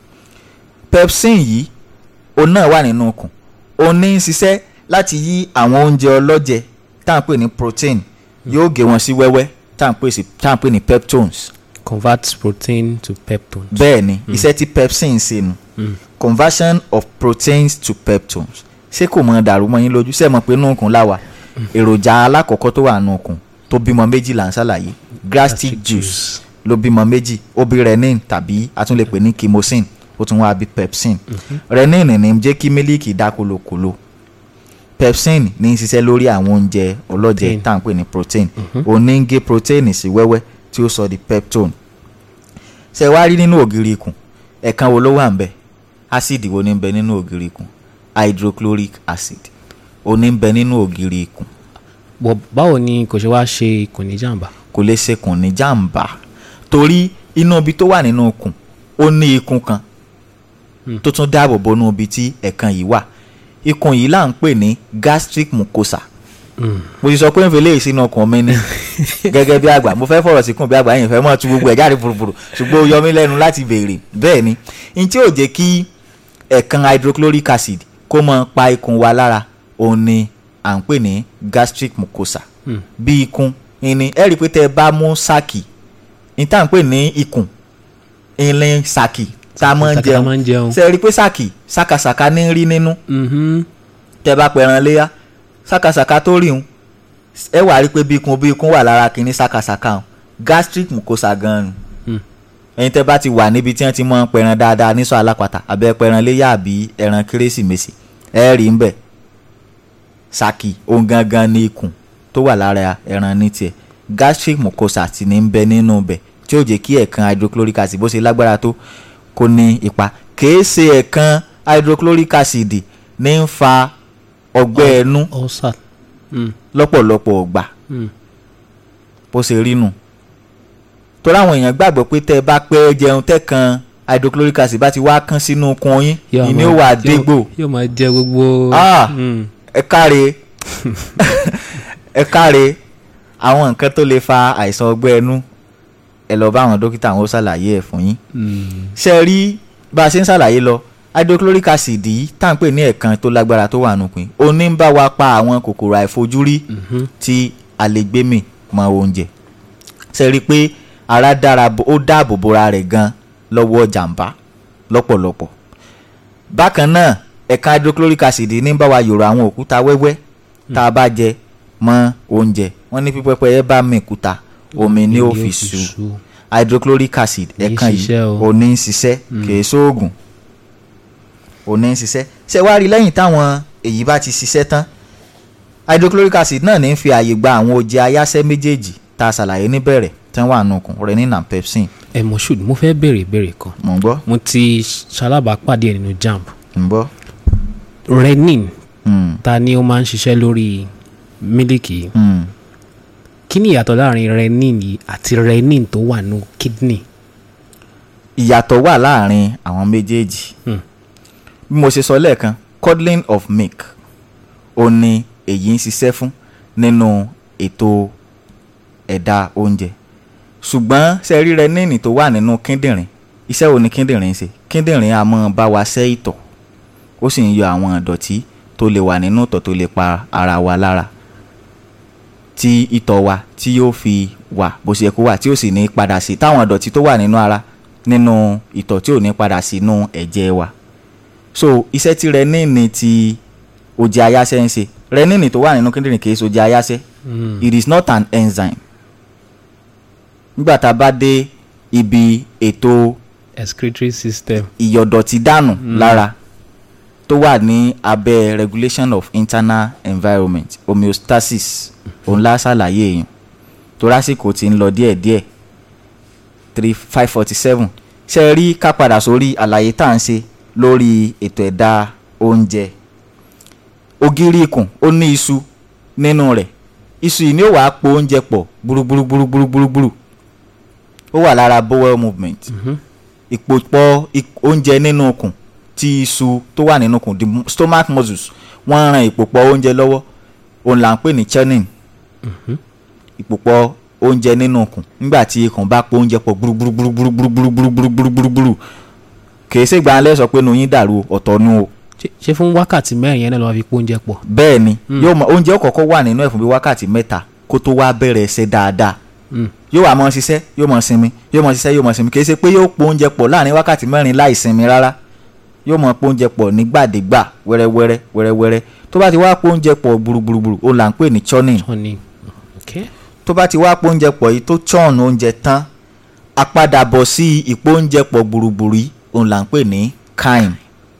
pepsin yìí òun náà wà nínú ikùn òun ní í ṣiṣẹ́ láti yí àwọn oúnjẹ ọlọ́jẹ tá à ń pè ní protein yóò gé wọn sí wẹ́wẹ́ tá à ń pè sí tá à ń pè ní peptones convert protein to peptones. bẹ́ẹ̀ ni iṣẹ́ tí pepsin ń ṣe nu conversion of proteins to peptones ṣé kò mọ dàrú mọ́ yín lójú ṣé ẹ mọ̀ pé inú ikùn láwa èròjà alákọ̀ọ́kọ́ tó wà nù ikùn tó bímọ méjì là ń ṣàlàyé gastric juice ló bímọ méjì ó bí renin tàbí a tún lè pè ní kimosin ó tún wá bí pepsin renin ní jẹ́ kí mílíkì dá kolokolo pepsin ní í ṣiṣẹ́ lórí àwọn oúnjẹ ọlọ́jẹ Protein. tá à ń pè ní protein òun ní ń gé protein sí wẹ́wẹ́ tí ó sọ di peptone ṣe wá rí nínú ògiri ikùn ẹ̀kan wo ló wà ń bẹ ásìdì wo ní ń bẹ nínú ògiri ikùn hydrochloric acid ó ní ń bẹ nínú ògiri ikùn bọ̀ báwo ni kò ṣe wá ṣe ikùn ní jàǹbá. kò lè ṣekùn ní jàǹbá torí inú ibi tó wà nínú ikùn ó ní ikùn kan tó tún dáàbò bo inú ibi tí ẹ̀kan yìí wà ikùn yìí là ń pè ní gastric mucosa mo ti sọ pé n fi léyìí sínú ọkàn mi ni gẹ́gẹ́ bí àgbà mo fẹ́ fọ̀rọ̀ síkùn bí àgbà yẹn fẹ́ mọ̀ tu gbogbo ẹ̀ jáde fùrùfùrù ṣùgbọ́n ó yọ mí lẹ́nu láti béèrè bẹ́ẹ̀ ni n tí ò jẹ́ kí ẹ̀kan hydrochloric acid kó mọ pa ikùn wa lára òun ni à ń pè ní gastric mucosa bí ikùn ìní ẹ rí i pé tẹ́ ẹ bá mú sáàkì ní tá à ń pè ní ikùn ìlín sáàkì tá a máa ń Sáàkì tá a máa ń jẹun jẹun. ṣe ẹ rí i pé sáàkì sákàsàkà ní rí nínú Mhm. tẹ́ bá pẹran léyà sákàsàkà tó rí un ẹ wà rí pé bí ikùn bí ikùn wà lára kínní sákàsàkà un gastric mucosa gan-an Hmm. ẹ̀yin tẹ́ bá ti wà níbi tí wọ́n ti mọ pẹran dáadáa nísọ alápàtà àbẹ pẹran léyà àbí ẹran kérésìmesì ẹ rí ń bẹ saki ohun gangan ní ikùn tó wà lára ẹran ní tiẹ̀ gastric mucosa ti ní ń bẹ nínú bẹ̀ tí ó jẹ́ kí ẹ̀kan hydrochloric acid bó ṣe lágbára tó kó ní ipa kìí ṣe ẹ̀kan hydrochloric acid ní ń fa ọgbẹ́ ẹnu ulcer. Mm. lọ́pọ̀lọpọ̀ ọgbà Mm. bó ṣe rí nù torí àwọn èèyàn gbàgbọ́ pé tẹ́ ẹ bá pẹ́ jẹun tẹ́kan hydrochloric acid bá ti wá kán sínú okun yín Yóò ìní máa- ó wà yóò- dégbò yóò máa jẹ gbogbo. Ah. Mm. ẹ káre ẹ káre àwọn nǹkan tó lè fa àìsàn ọgbẹ́ ẹnu ẹ lọ bá àwọn dókítà àwọn ó ṣàlàyé ẹ̀ fún yín Mm. ṣe rí bá a ṣe ń ṣàlàyé lọ hydrochloric acid yìí tá à ń pè ní ẹ̀kan tó lágbára tó wà nùpín ó ní ń bá wa pa àwọn kòkòrò àìfojúrí Mhm. tí a lè gbé mì mọ́ oúnjẹ ṣe rí i pé ara dára bo- ó dáàbò bora rẹ̀ gan lọ́wọ́ jàǹbá lọ́pọ̀lọpọ̀ bákan náà ẹ̀ka hydrochloric acid ní ń bá wa yòrò àwọn òkúta wẹ́wẹ́ tá a bá jẹ mọ́ oúnjẹ wọ́n ní pípẹ́pẹ́ ẹ bá mi òkúta omi ní Omi ó ni ó fi fi sú sú. hydrochloric acid Kì í ẹ̀kan yìí ṣiṣẹ́ o. ò ní ń ṣiṣẹ́ kìí sóògùn ò ní ń ṣiṣẹ́ ṣé wá rí lẹ́yìn táwọn èyí bá ti ṣiṣẹ́ tán hydrochloric acid náà ní ń fi ààyè gba àwọn oje ayáṣẹ́ méjèèjì tá a ṣàlàyé níbẹ̀rẹ̀ tí wọ́n wà nùkùn renin and pepsin ẹ moshood mo fẹ́ béèrè ìbéèrè kan mò ń gbọ́ mo ti ṣalábàápàdé ẹ̀ nínú jamb ń gbọ́ renin Mm, ta ni ó máa ń ṣiṣẹ́ lórí mílìkì yìí mm. kí ni ìyàtọ̀ láàrin renin yìí àti renin tó wà ní kidney ìyàtọ̀ wà láàrin àwọn méjèèjì Hmm. bí mo ṣe sọ lẹ́ẹ̀kan curdling of milk ó ní èyí ń ṣiṣẹ́ fún nínú ètò ẹ̀dá oúnjẹ ṣùgbọ́n ṣe rí renini tó wà nínú kíndìnrín iṣẹ́ wo ni kíndìnrín ń ṣe kíndìnrín a máa bá wa ṣẹ́ ìtọ̀ ó sì ń yọ àwọn ìdọ̀tí tó lè wà nínú ìtọ̀ tó lè pa ara wa lára tí ìtọ̀ wa tí yóò fi wà bó ṣe yẹ kó wà tí ó sì ní padà sí táwọn ìdọ̀tí tó wà nínú ara nínú ìtọ̀ tí ò ní padà sínú ẹ̀jẹ̀ wa so iṣẹ́ tí renini ti oje ayáṣẹ́ ń ṣe renini tó wà nínú kíndìnrín kìí ṣe oje ayáṣẹ́ it is not an enzyme nígbà tá a bá dé ibi ètò excretory system ìyọ̀dọ̀tí dànù lára tó wà ní abẹ́ regulation of internal environment homeostasis òun la ṣàlàyé èèyàn tó lásìkò tí ń lọ díẹ̀díẹ̀ three five forty seven ṣe rí ká padà sórí àlàyé tá à ń ṣe lórí ètò ẹ̀dá oúnjẹ ògiri ikùn ó ní iṣu nínú rẹ̀ iṣu yìí ni ó wàá po oúnjẹ pọ̀ gbúrúgbúrúgbúrúgbúrúgbúrú ó wà lára bowel movement ìpòpọ̀ ik- oúnjẹ nínú ikùn tí iṣu tó wà nínú ikùn the stomach muscles wọ́n ń ran ìpòpọ̀ oúnjẹ lọ́wọ́ òun là ń pè ní churning ìpòpọ̀ oúnjẹ nínú ikùn nígbà tí ikùn bá po oúnjẹ pọ̀ gbúrúgbúrúgbúrúgbúrúgbúrúgbúrúgbúrú kìí ṣe gbà lẹ́ sọ pé nu yín dàrú ọ̀tọ̀ nu o Ṣé- ṣé fún wákàtí mẹ́rin yẹn náà ló máa fi pé oúnjẹ pọ̀ bẹ́ẹ̀ ni yóò mọ oúnjẹ ó kọ́kọ́ wà nínú ẹ̀ fún bí wákàtí mẹ́ta kó tó wá bẹ̀rẹ̀ ẹsẹ̀ dáadáa yóò wá mọ ṣiṣẹ́ yóò mọ sinmi yóò mọ ṣiṣẹ́ yóò mọ sinmi kì í ṣe pé yóò po oúnjẹ pọ̀ láàrin wákàtí mẹ́rin láì sinmi rárá yóò mọ po oúnjẹ pọ̀ nígbàdégbà wẹ́rẹ́wẹ́rẹ́ wẹ́rẹ́wẹ́rẹ́ tó bá ti wá po oúnjẹ pọ̀ gbùrùgbùrùgbùrù ó là ń pè ní churning wọ́n ní okay tó bá ti wá po oúnjẹ pọ̀ yìí tó churn oúnjẹ tán àpadàbọ̀ sí ìpò oúnjẹ pọ̀ gbùrùgbùrù yìí òun là ń pè ní chyme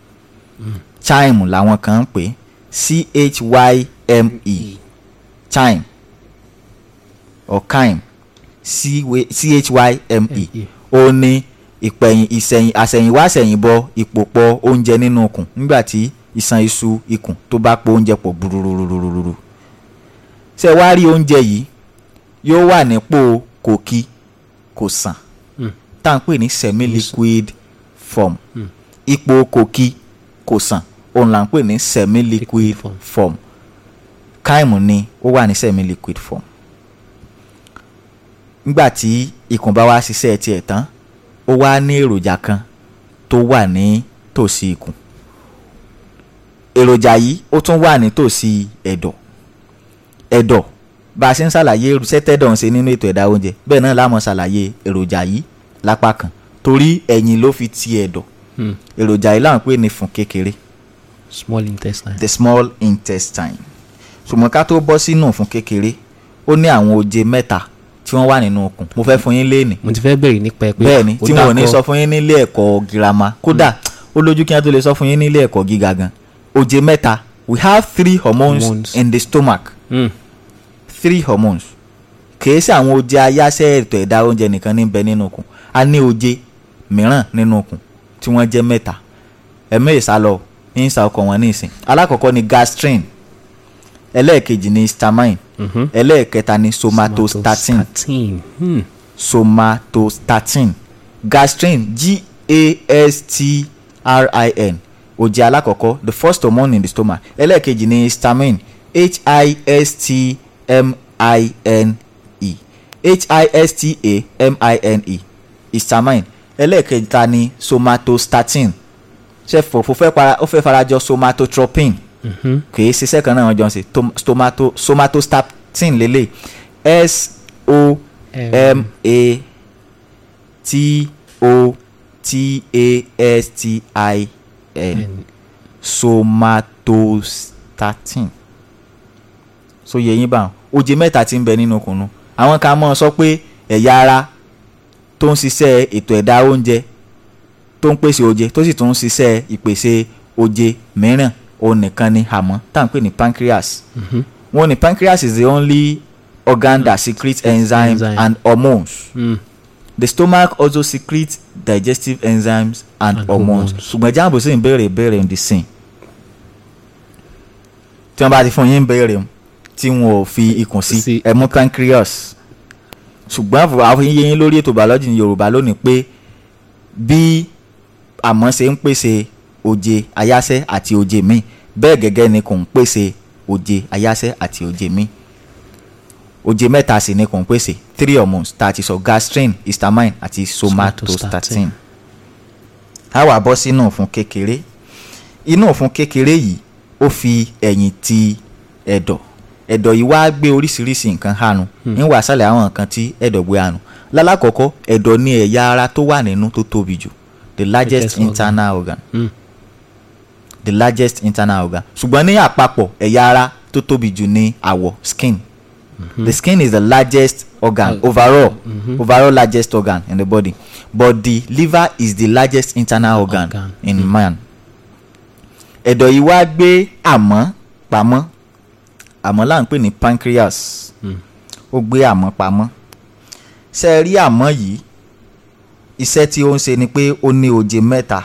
chyme làwọn kan ń pè c-h-y-m-e chyme or chyme c-h-y-m-e ó ní ìpẹ̀yìn ìsẹ̀yìn àsẹ̀yìnwá àsẹ̀yìnbọ̀ ìpòpọ̀ oúnjẹ nínú ikùn nígbà tí ìṣàn iṣu ikùn tó bá po oúnjẹ pọ̀ gbùrùrùrùrùrù ṣé wá rí oúnjẹ yìí yóò wà nípò kòkí kò sàn tá à ń pè ní semi liquid form ipò kòkí kò sàn òun là ń pè ní semi liquid form. form káìmù ni ó wà ní semi liquid form nígbà tí ikùn bá wá ṣiṣẹ́ tiẹ̀ tán ó wá ní èròjà kan tó wà ní tòsí ikùn èròjà yìí ó tún wà ní tòsí ẹ̀dọ̀ ẹ̀dọ̀ bá a ṣe ń ṣàlàyé irúṣẹ́ tẹ́dọ̀ ń ṣe nínú ètò ẹ̀dá oúnjẹ bẹ́ẹ̀ náà la máa ṣàlàyé èròjà yìí lápá kan torí ẹ̀yìn ló fi ti ẹ̀dọ̀ èròjà yìí là ń pè ní fún kékeré small intestine the small intestine ṣùgbọ́n ká tó bọ́ sínú fún kékeré ó ní àwọn oje mẹ́ta tí wọ́n wà nínú okùn mo fẹ́ fún yín léènì mo ti fẹ́ béèrè nípa ẹ pé bẹ́ẹ̀ ni ó tí wọn ò ní dákọ̀- sọ fún yín nílé ẹ̀kọ́ girama kódà ó lójú kí wọ́n tó lè sọ fún yín nílé ẹ̀kọ́ gíga gan oje mẹ́ta we have three hormones, Hormones. in the stomach Mm. three hormones kìí ṣe àwọn oje ayáṣẹ́ ètò ẹ̀dá oúnjẹ nìkan ní bẹ nínú okùn a ní oje mìíràn nínú okùn tí wọ́n jẹ́ mẹ́ta ẹ̀mí ìsálọ ní ìsà ọkọ̀ wọn ní ìsìn alákọ̀ọ́kọ́ ni gastrin ẹlẹ́ẹ̀kejì ni stamine ẹlẹ́ẹ̀kẹta ni somatostatin somatostatin Hmm. somatostatin gastrin g-a-s-t-r-i-n oje alákọ̀ọ́kọ́ the first hormone in the stomach ẹlẹ́ẹ̀kejì ni stamine h-i-s-t-m-i-n-e h-i-s-t-a-m-i-n-e histamine ẹlẹ́ẹ̀kẹta ni somatostatin ṣe fòfò fẹ́ para ó fẹ́ farajọ somatotropin kìí ṣiṣẹ́ kan náà wọ́n jọ ń ṣe Tom- stomato somatostatin lélẹ̀ s o m a t o t a s t i n somatostatin so yẹ yín bá wọn oje mẹ́ta tí ń bẹ nínú kùnú àwọn kan mọ̀ sọ pé ẹ̀yà ara tó ń ṣiṣẹ́ ètò ẹ̀dá oúnjẹ tó ń pèsè oje tó sì tún ń ṣiṣẹ́ ìpèsè oje mìíràn òun nìkan ni àmọ́ tá à ń pè ní pancreas wọ́n ní pancreas is the only organ that secretes enzymes Enzyme. and hormones Mm. the stomach also secretes digestive enzymes and, And hormones hormones. ṣùgbọ́n jáàbù sì ń béèrè ìbéèrè ń di sìn tí wọ́n bá ti fún yín béèrè mu tí wọn ò fi ikùn sí Sí. ẹ mú pancreas ṣùgbọ́n àfọ- àwọn yín yín lórí ètò biology ní yorùbá lónìí pé bí àmọ́ ṣe ń pèsè oje ayáṣẹ́ àti oje míì bẹ́ẹ̀ gẹ́gẹ́ ni kò ń pèsè oje ayáṣẹ́ àti oje míì oje mẹ́ta sì ni kò ń pèsè three hormones tá a ti sọ gastrin histamine àti somatostatin a wá bọ́ sínú òfun kékeré inú òfun kékeré yìí ó fi ẹ̀yìn ti ẹ̀dọ̀ ẹ̀dọ̀ yìí wá gbé oríṣiríṣi nǹkan hànú ń wà sálẹ̀ àwọn nǹkan tí ẹ̀dọ̀ gbé hànú lálákọ̀ọ́kọ́ ẹ̀dọ̀ ní ẹ̀yà ara tó wà nínú tó tóbi jù the largest Largest organ. internal organ Mm. the largest internal organ ṣùgbọ́n ní àpapọ̀ ẹ̀yà ara tó tóbi jù ní àwọ̀ skin the skin is the largest organ Uh, overall overall largest organ in the body but the liver is the largest internal organ, Organ. in man ẹ̀dọ̀ yìí wá gbé àmọ́ pamọ́ àmọ́ là ń pè ní pancreas ó gbé àmọ́ pamọ́ ṣe é rí àmọ́ yìí iṣẹ́ tí ó ń ṣe ni pé ó ní oje mẹ́ta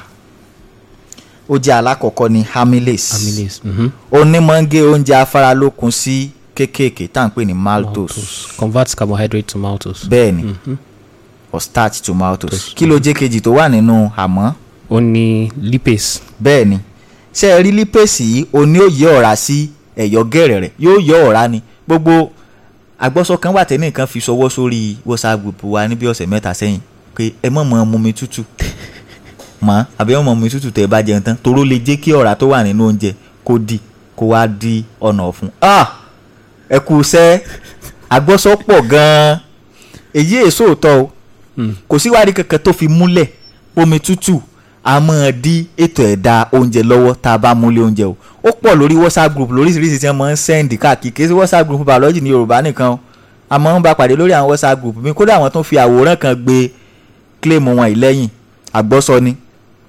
oje alákọ̀ọ́kọ́ ni amylase amylase mhm. ó ní máa ń gé oúnjẹ afáralókun sí kéékèèké tá à ń pè ní maltose maltose convert carbohydrate to maltose. bẹ́ẹ̀ ni or starch to maltose kí ló jẹ́ kejì tó wà nínú àmọ́ ó ní lipase bẹ́ẹ̀ ni ṣé ẹ rí lípèsì yìí o ní ó yọ ọ̀rá sí ẹ̀yọ́ gẹ̀rẹ̀ rẹ̀ yóò yọ ọ̀rá ni gbogbo àgbọ́sọ kan wà tẹ́nì kan fi ṣọwọ́ sórí whatsapp group wa níbi ọ̀sẹ̀ mẹ́ta sẹ́yìn pé ẹ mọ̀ mọ́ mu mi tútù mọ́ àbí ẹ mọ̀ mu mi tútù tẹ́ ẹ bá jẹun tán toró lè jẹ́ kí ọ̀rá tó wà nínú oúnjẹ kó dì kó wá di ọ̀nà ọ̀fun ah ẹ kú sẹ́ àgbọ́sọ pọ̀ gan-an èyí èso òótọ́ o kò síwádìí kankan tó fi múlẹ̀ omi tútù a máa dí ètò ẹ̀dá oúnjẹ lọ́wọ́ tá a bá múlé oúnjẹ o ó pọ̀ lórí whatsapp group lóríṣiríṣi tí wọ́n máa ń sẹ́ndì káàkiri kì í sí whatsapp group biology ní yorùbá nìkan o a máa ń bá pàdé lórí àwọn whatsapp group mi kódà àwọn tó ń fi àwòrán kan gbé claim wọn yìí lẹ́yìn àgbọ́sọ ni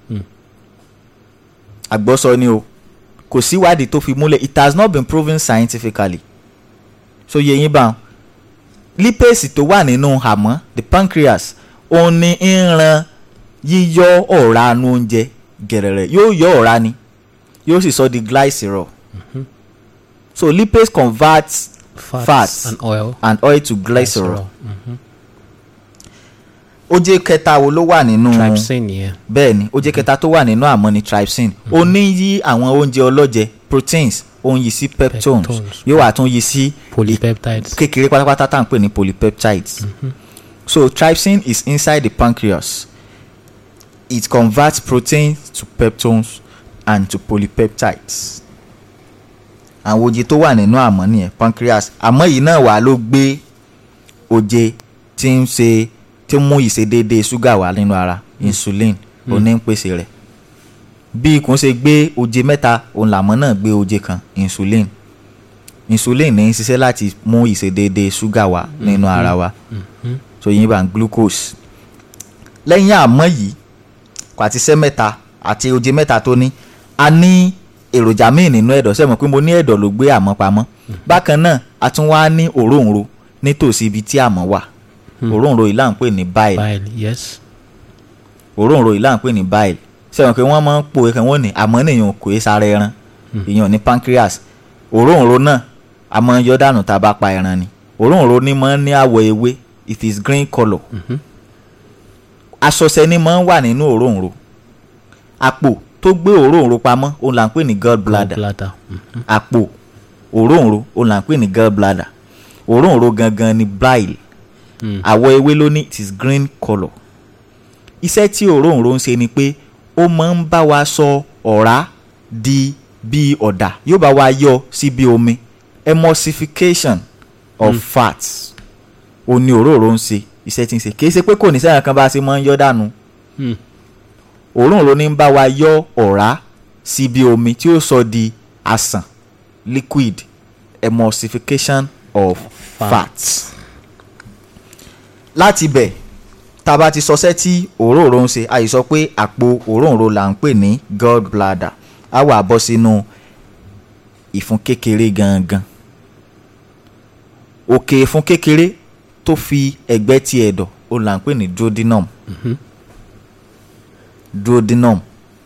àgbọ́sọ ni o kò síwádìí tó fi múlẹ̀ it has not been proven scientifically so yẹ yín bá wọn lipase tó wà nínú àmọ́ the pancreas òun ni ń ran yíyọ ọ̀rá nu oúnjẹ gẹ̀rẹ̀rẹ̀ yóò yọ ọ̀rá ni yóò sì sọ di glycerol so lipase converts fats, Fats. and oil. and oil to glycerol glycerol. oje kẹta wo ló wà nínú trypsin yẹn bẹ́ẹ̀ ni oje kẹta tó wà nínú àmọ́ ni trypsin ó ní yí àwọn oúnjẹ ọlọ́jẹ proteins ó ń yí sí peptones Peptones. yóò wà tún yí sí polypeptides. kékeré pátápátá tá à ń pè ní polypeptides so trypsin is inside the pancreas it converts proteins to peptones and to polypeptides àwọn oje tó wà nínú àmọ́ nìyẹn pancreas àmọ́ yìí náà wà ló gbé oje tí ń ṣe tí ń mú ìṣedéédéé ṣúgà wá nínú ara insulin oní ń pèsè rẹ̀ bí ikùn ṣe gbé oje mẹ́ta òun làmọ́ náà gbé oje kan insulin insulin ní í ṣiṣẹ́ láti mú ìṣedéédé ṣúgà wá nínú ara wa so yín bá ń glucose lẹ́yìn àmọ́ yìí kò àti iṣẹ́ mẹ́ta àti oje mẹ́ta tó ní a ní èròjà míì nínú ẹ̀dọ̀ sẹ́mo pé mo ní ẹ̀dọ̀ ló gbé àmọ́ pamọ́ bákan náà a tún wá ní òróǹro nítòsí ibi tí àmọ́ wà òróǹro yìí là ń pè ní bile bile yes. òróǹro yìí là ń pè ní bile sẹ́wọ̀n pé wọ́n máa ń po ẹ̀kan wọ́n ní àmọ́ nìyẹn kò é sára ẹran ìyẹn ní pancreas òróǹro náà a máa ń yọ dànù tá a bá pa ẹran ni òróǹro ní máa ń ní àwọ̀ ewé it is green colour asọ̀sẹ̀ ni máa ń wà nínú òróǹro àpò tó gbé òróǹro pamọ́ òun là ń pè ní gallbladder bladder. Mhm. àpò òróǹro òun là ń pè ní gallbladder òróǹro gangan ni bile Mm. àwọ̀ ewé ló ní it is green colour iṣẹ́ tí òróǹro ń ṣe ni pé ó máa ń bá wa sọ ọ̀rá di bí ọ̀dà yóò bá wa yọ sí bí omi emulsification of mm. fats ó ní òróǹro ń ṣe iṣẹ́ tí ń ṣe kì í ṣe pé kò ní sẹ́yìn kan bá a ṣe máa ń yọ dànù Mm. òróǹro ní ń bá wa yọ ọ̀rá sí bí omi tí ó sọ di àsàn liquid emulsification of Fat. fats láti bẹ̀ tá a bá ti sọsẹ́ tí òróǹro ń ṣe a yìí sọ pé àpò òróǹro là ń pè ní gall bladder á wà bọ́ sínú ìfun kékeré gangan òkè ìfun kékeré tó fi ẹ̀gbẹ́ ti ẹ̀dọ̀ ó là ń pè ní duodenum duodenum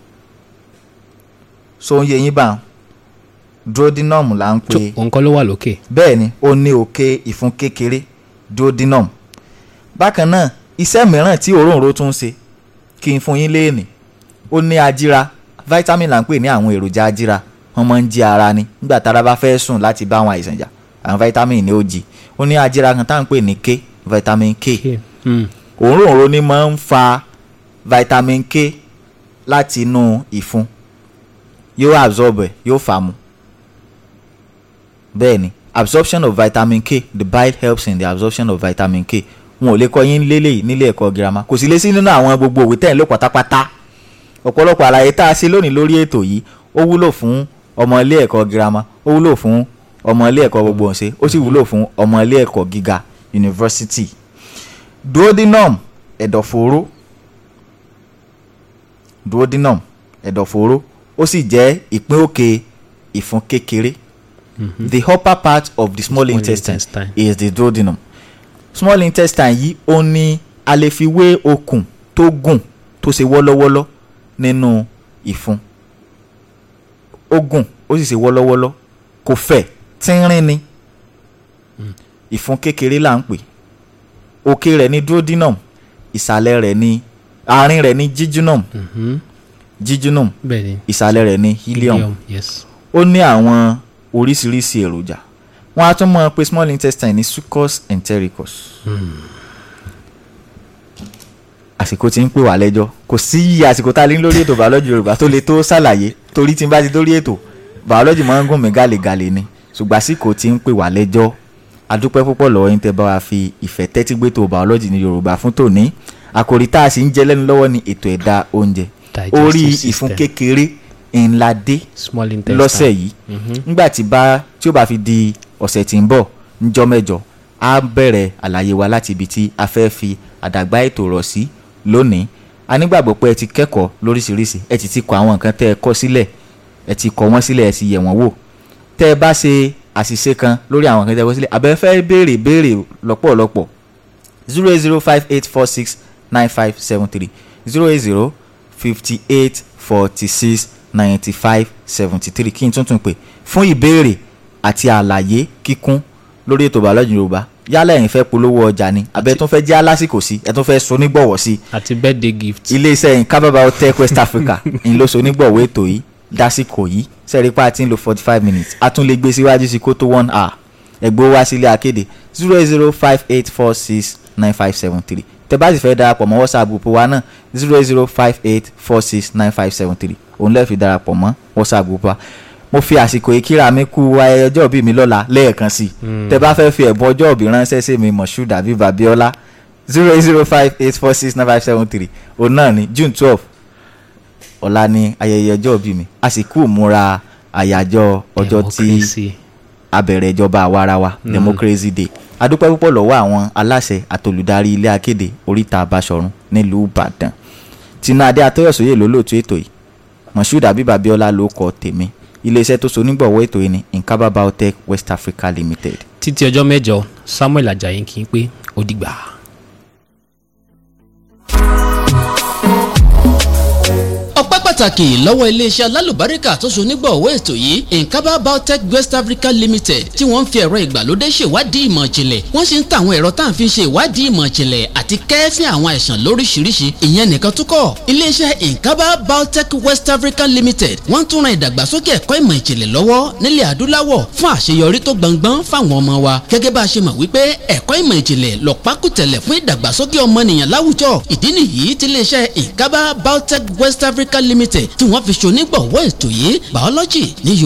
so ń yẹ yín bá duodenum là ń tó pè òun kọ́ ló wà lókè bẹ́ẹ̀ ni ó ní òkè ìfun kékeré duodenum bákan náà iṣẹ́ mìíràn tí òróǹro tún ń ṣe kí n fún yín léènì ó ní ajíra vitamin là ń pè ní àwọn èròjà ajíra wọ́n máa ń jí ara ni nígbà tára bá fẹ́ sùn láti bá àwọn àìsàn jà àwọn vitamin ni ó jí ó ní ajíra kan tá à ń pè ní k vitamin k Hmm. òróǹro ni máa ń fa vitamin k láti inú ìfun yóò absorb ẹ̀ yóò fà á mu bẹ́ẹ̀ ni absorption of vitamin k the bile helps in the absorption of vitamin k wọn ò lè kọ́ yín lélẹ̀ nílé ẹ̀kọ́ girama kò sì lè sí nínú àwọn gbogbo òwe tẹ̀ ń lò pátápátá ọ̀pọ̀lọpọ̀ àlàyé tá a ṣe lónìí lórí ètò yìí ó wúlò fún ọmọ ilé ẹ̀kọ́ girama ó wúlò fún ọmọ ilé ẹ̀kọ́ gbogbo ọ̀sẹ̀ ó sì wúlò fún ọmọ ilé ẹ̀kọ́ gíga university duodenum ẹ̀dọ̀fóró duodenum ẹ̀dọ̀fóró ó sì jẹ́ ìpín òkè ìfun kékeré the upper part of the small, Small intestine, intestine. is the duodenum small intestine yìí ó ní a lè fi wé okùn tó gùn tó ṣe wọ́lọ́wọ́lọ́ nínú ìfun ó gùn ó sì ṣe wọ́lọ́wọ́lọ́ kò fẹ̀ tínrín ni ìfun kékeré là ń pè òkè rẹ̀ ní duodenum ìsàlẹ̀ rẹ̀ ní àárín rẹ̀ ní jejunum Mhm. jejunum bẹ́ẹ̀ ni ìsàlẹ̀ rẹ̀ ní ileum yes ó ní àwọn oríṣiríṣi èròjà wọ́n á tún mọ̀ pé small intestine ní succus entericus. àsìkò tí ń pè wá lẹ́jọ́ kò sí iye àsìkò tá a lè ní lórí ètò biology yorùbá tó lè tó ṣàlàyé torí tí n bá ti dórí ètò biology máa ń gùn mí gàlégàlé ni ṣùgbọ́n àsìkò tí ń pè wá lẹ́jọ́ adúpẹ́ púpọ̀ lọ́wọ́ yín tẹ́ bá wa fi ìfẹ́ tẹ́tí gbé tó biology ní yorùbá fún tòní àkòrí tá a sì ń jẹ lẹ́nu lọ́wọ́ ní ètò ẹ̀dá oúnjẹ Digestive orí system. ìfun kékeré ńlá dé small intestine lọ́sẹ̀ yìí nígbà tí bá tí ó bá fi di ọ̀sẹ̀ tí ń bọ̀ níjọ́ mẹ́jọ á bẹ̀rẹ̀ àlàyé wa láti ibi tí a fẹ́ fi àdàgbà ètò rọ̀ sí lónìí a nígbàgbọ́ pé ẹ ti kẹ́kọ̀ọ́ lóríṣiríṣi ẹ ti ti kọ àwọn nǹkan tẹ́ ẹ kọ́ sílẹ̀ ẹ ti kọ wọ́n sílẹ̀ ẹ ti yẹ̀ wọ́n wò tẹ́ ẹ bá ṣe àṣìṣe kan lórí àwọn nǹkan tẹ́ ẹ kọ́ sílẹ̀ àbẹ́ fẹ́ béèrè béèrè lọ́pọ̀lọpọ̀ zero eight zero five eight four six nine five seven three zero eight zero fifty eight forty six ninety five seventy three kí n tuntun pè fún ìbéèrè àti àlàyé kíkún lórí ètò bàọ́lọ́jì yorùbá yálà ẹ̀yin fẹ́ polówó ọjà ni abẹ́ tún fẹ́ jẹ́ alásìkò sí ẹ tún fẹ́ so nígbọ̀wọ́ sí àti birthday gift iléeṣẹ́ yìí kábàbà hotel west africa ń lọ so nígbọ̀wọ́ ètò yìí dásìkò yìí sẹ́ẹ̀rí pa ti ń lo forty five minutes a tún lè gbé síwájú sí kó tó one hour ẹ̀gbọ́n wá sílé akéde zero eight zero five eight four six nine five seven three tẹ́ bá sì fẹ́ darapọ̀ mọ́ whatsapp group wa náà zero eight zero five eight four six nine five seven three òun lẹ́ẹ̀ fi darapọ̀ mọ́ whatsapp group wa mo fi àsìkò yìí kíra mi kú ayẹyẹ ọjọ́ ìbí mi lọ́la lẹ́ẹ̀kan sí i tẹ́ bá fẹ́ fi ẹ̀bùn ọjọ́ ìbí ránṣẹ́ sí mi moshood àbí babiola zero eight zero five eight four six nine five seven three òun náà ni june twelve ọ̀la ni ayẹyẹ ọjọ́ ìbí mi a sì kú múra àyájọ́ ọjọ́ tí Democracy. abẹ̀rẹ̀ ìjọba àwarawa democracy day adúpẹ́ púpọ̀ lọ́wọ́ àwọn aláṣẹ àtolùdarí ilé akéde oríta abáṣọ̀run nílùú ìbàdàn tinú adé atọ́yọ̀sóyè lólóòtú ètò yìí moshood abib abiola ló kọ tèmi iléeṣẹ́ tó so nígbọ̀wọ́ ètò yìí ni nkaba biotech west africa limited. títí ọjọ́ mẹ́jọ samuel ajayi kì í pé ó dìgbà. ọpẹ́ pàtàkì lọ́wọ́ iléeṣẹ́ alálùbáríkà tó so nígbọ̀wọ́ ètò yìí nkaba biotech west africa limited tí wọ́n ń fi ẹ̀rọ ìgbàlódé ṣèwádìí ìmọ̀ ìjìnlẹ̀ wọ́n sì ń ta àwọn ẹ̀rọ tá à ń fi ṣe ìwádìí ìmọ̀ ìjìnlẹ̀ àti kẹ́ẹ́fín àwọn àìsàn lóríṣiríṣi ìyẹn nìkan tó kọ́ iléeṣẹ́ nkaba biotech west africa limited wọ́n tún ran ìdàgbàsókè ẹ̀kọ́ ìmọ̀ ìjìnlẹ̀ lọ́wọ́ nílẹ̀ adúláwọ̀ fún àṣeyọrí tó gbọngbọ́n fáwọn ọmọ wa gẹ́gẹ́ bá a ṣe mọ̀ wípé ẹ̀kọ́ ìmọ̀ ìjìnlẹ̀ lọ́pákùtẹ̀lẹ̀ fún ìdàgbàsókè ọmọnìyàn láwùjọ ìdí nìyí tí iléeṣẹ́ nkaba biotech west africa limited tí wọ́n fi ṣonígbọ̀wọ́ ètò yìí biology ní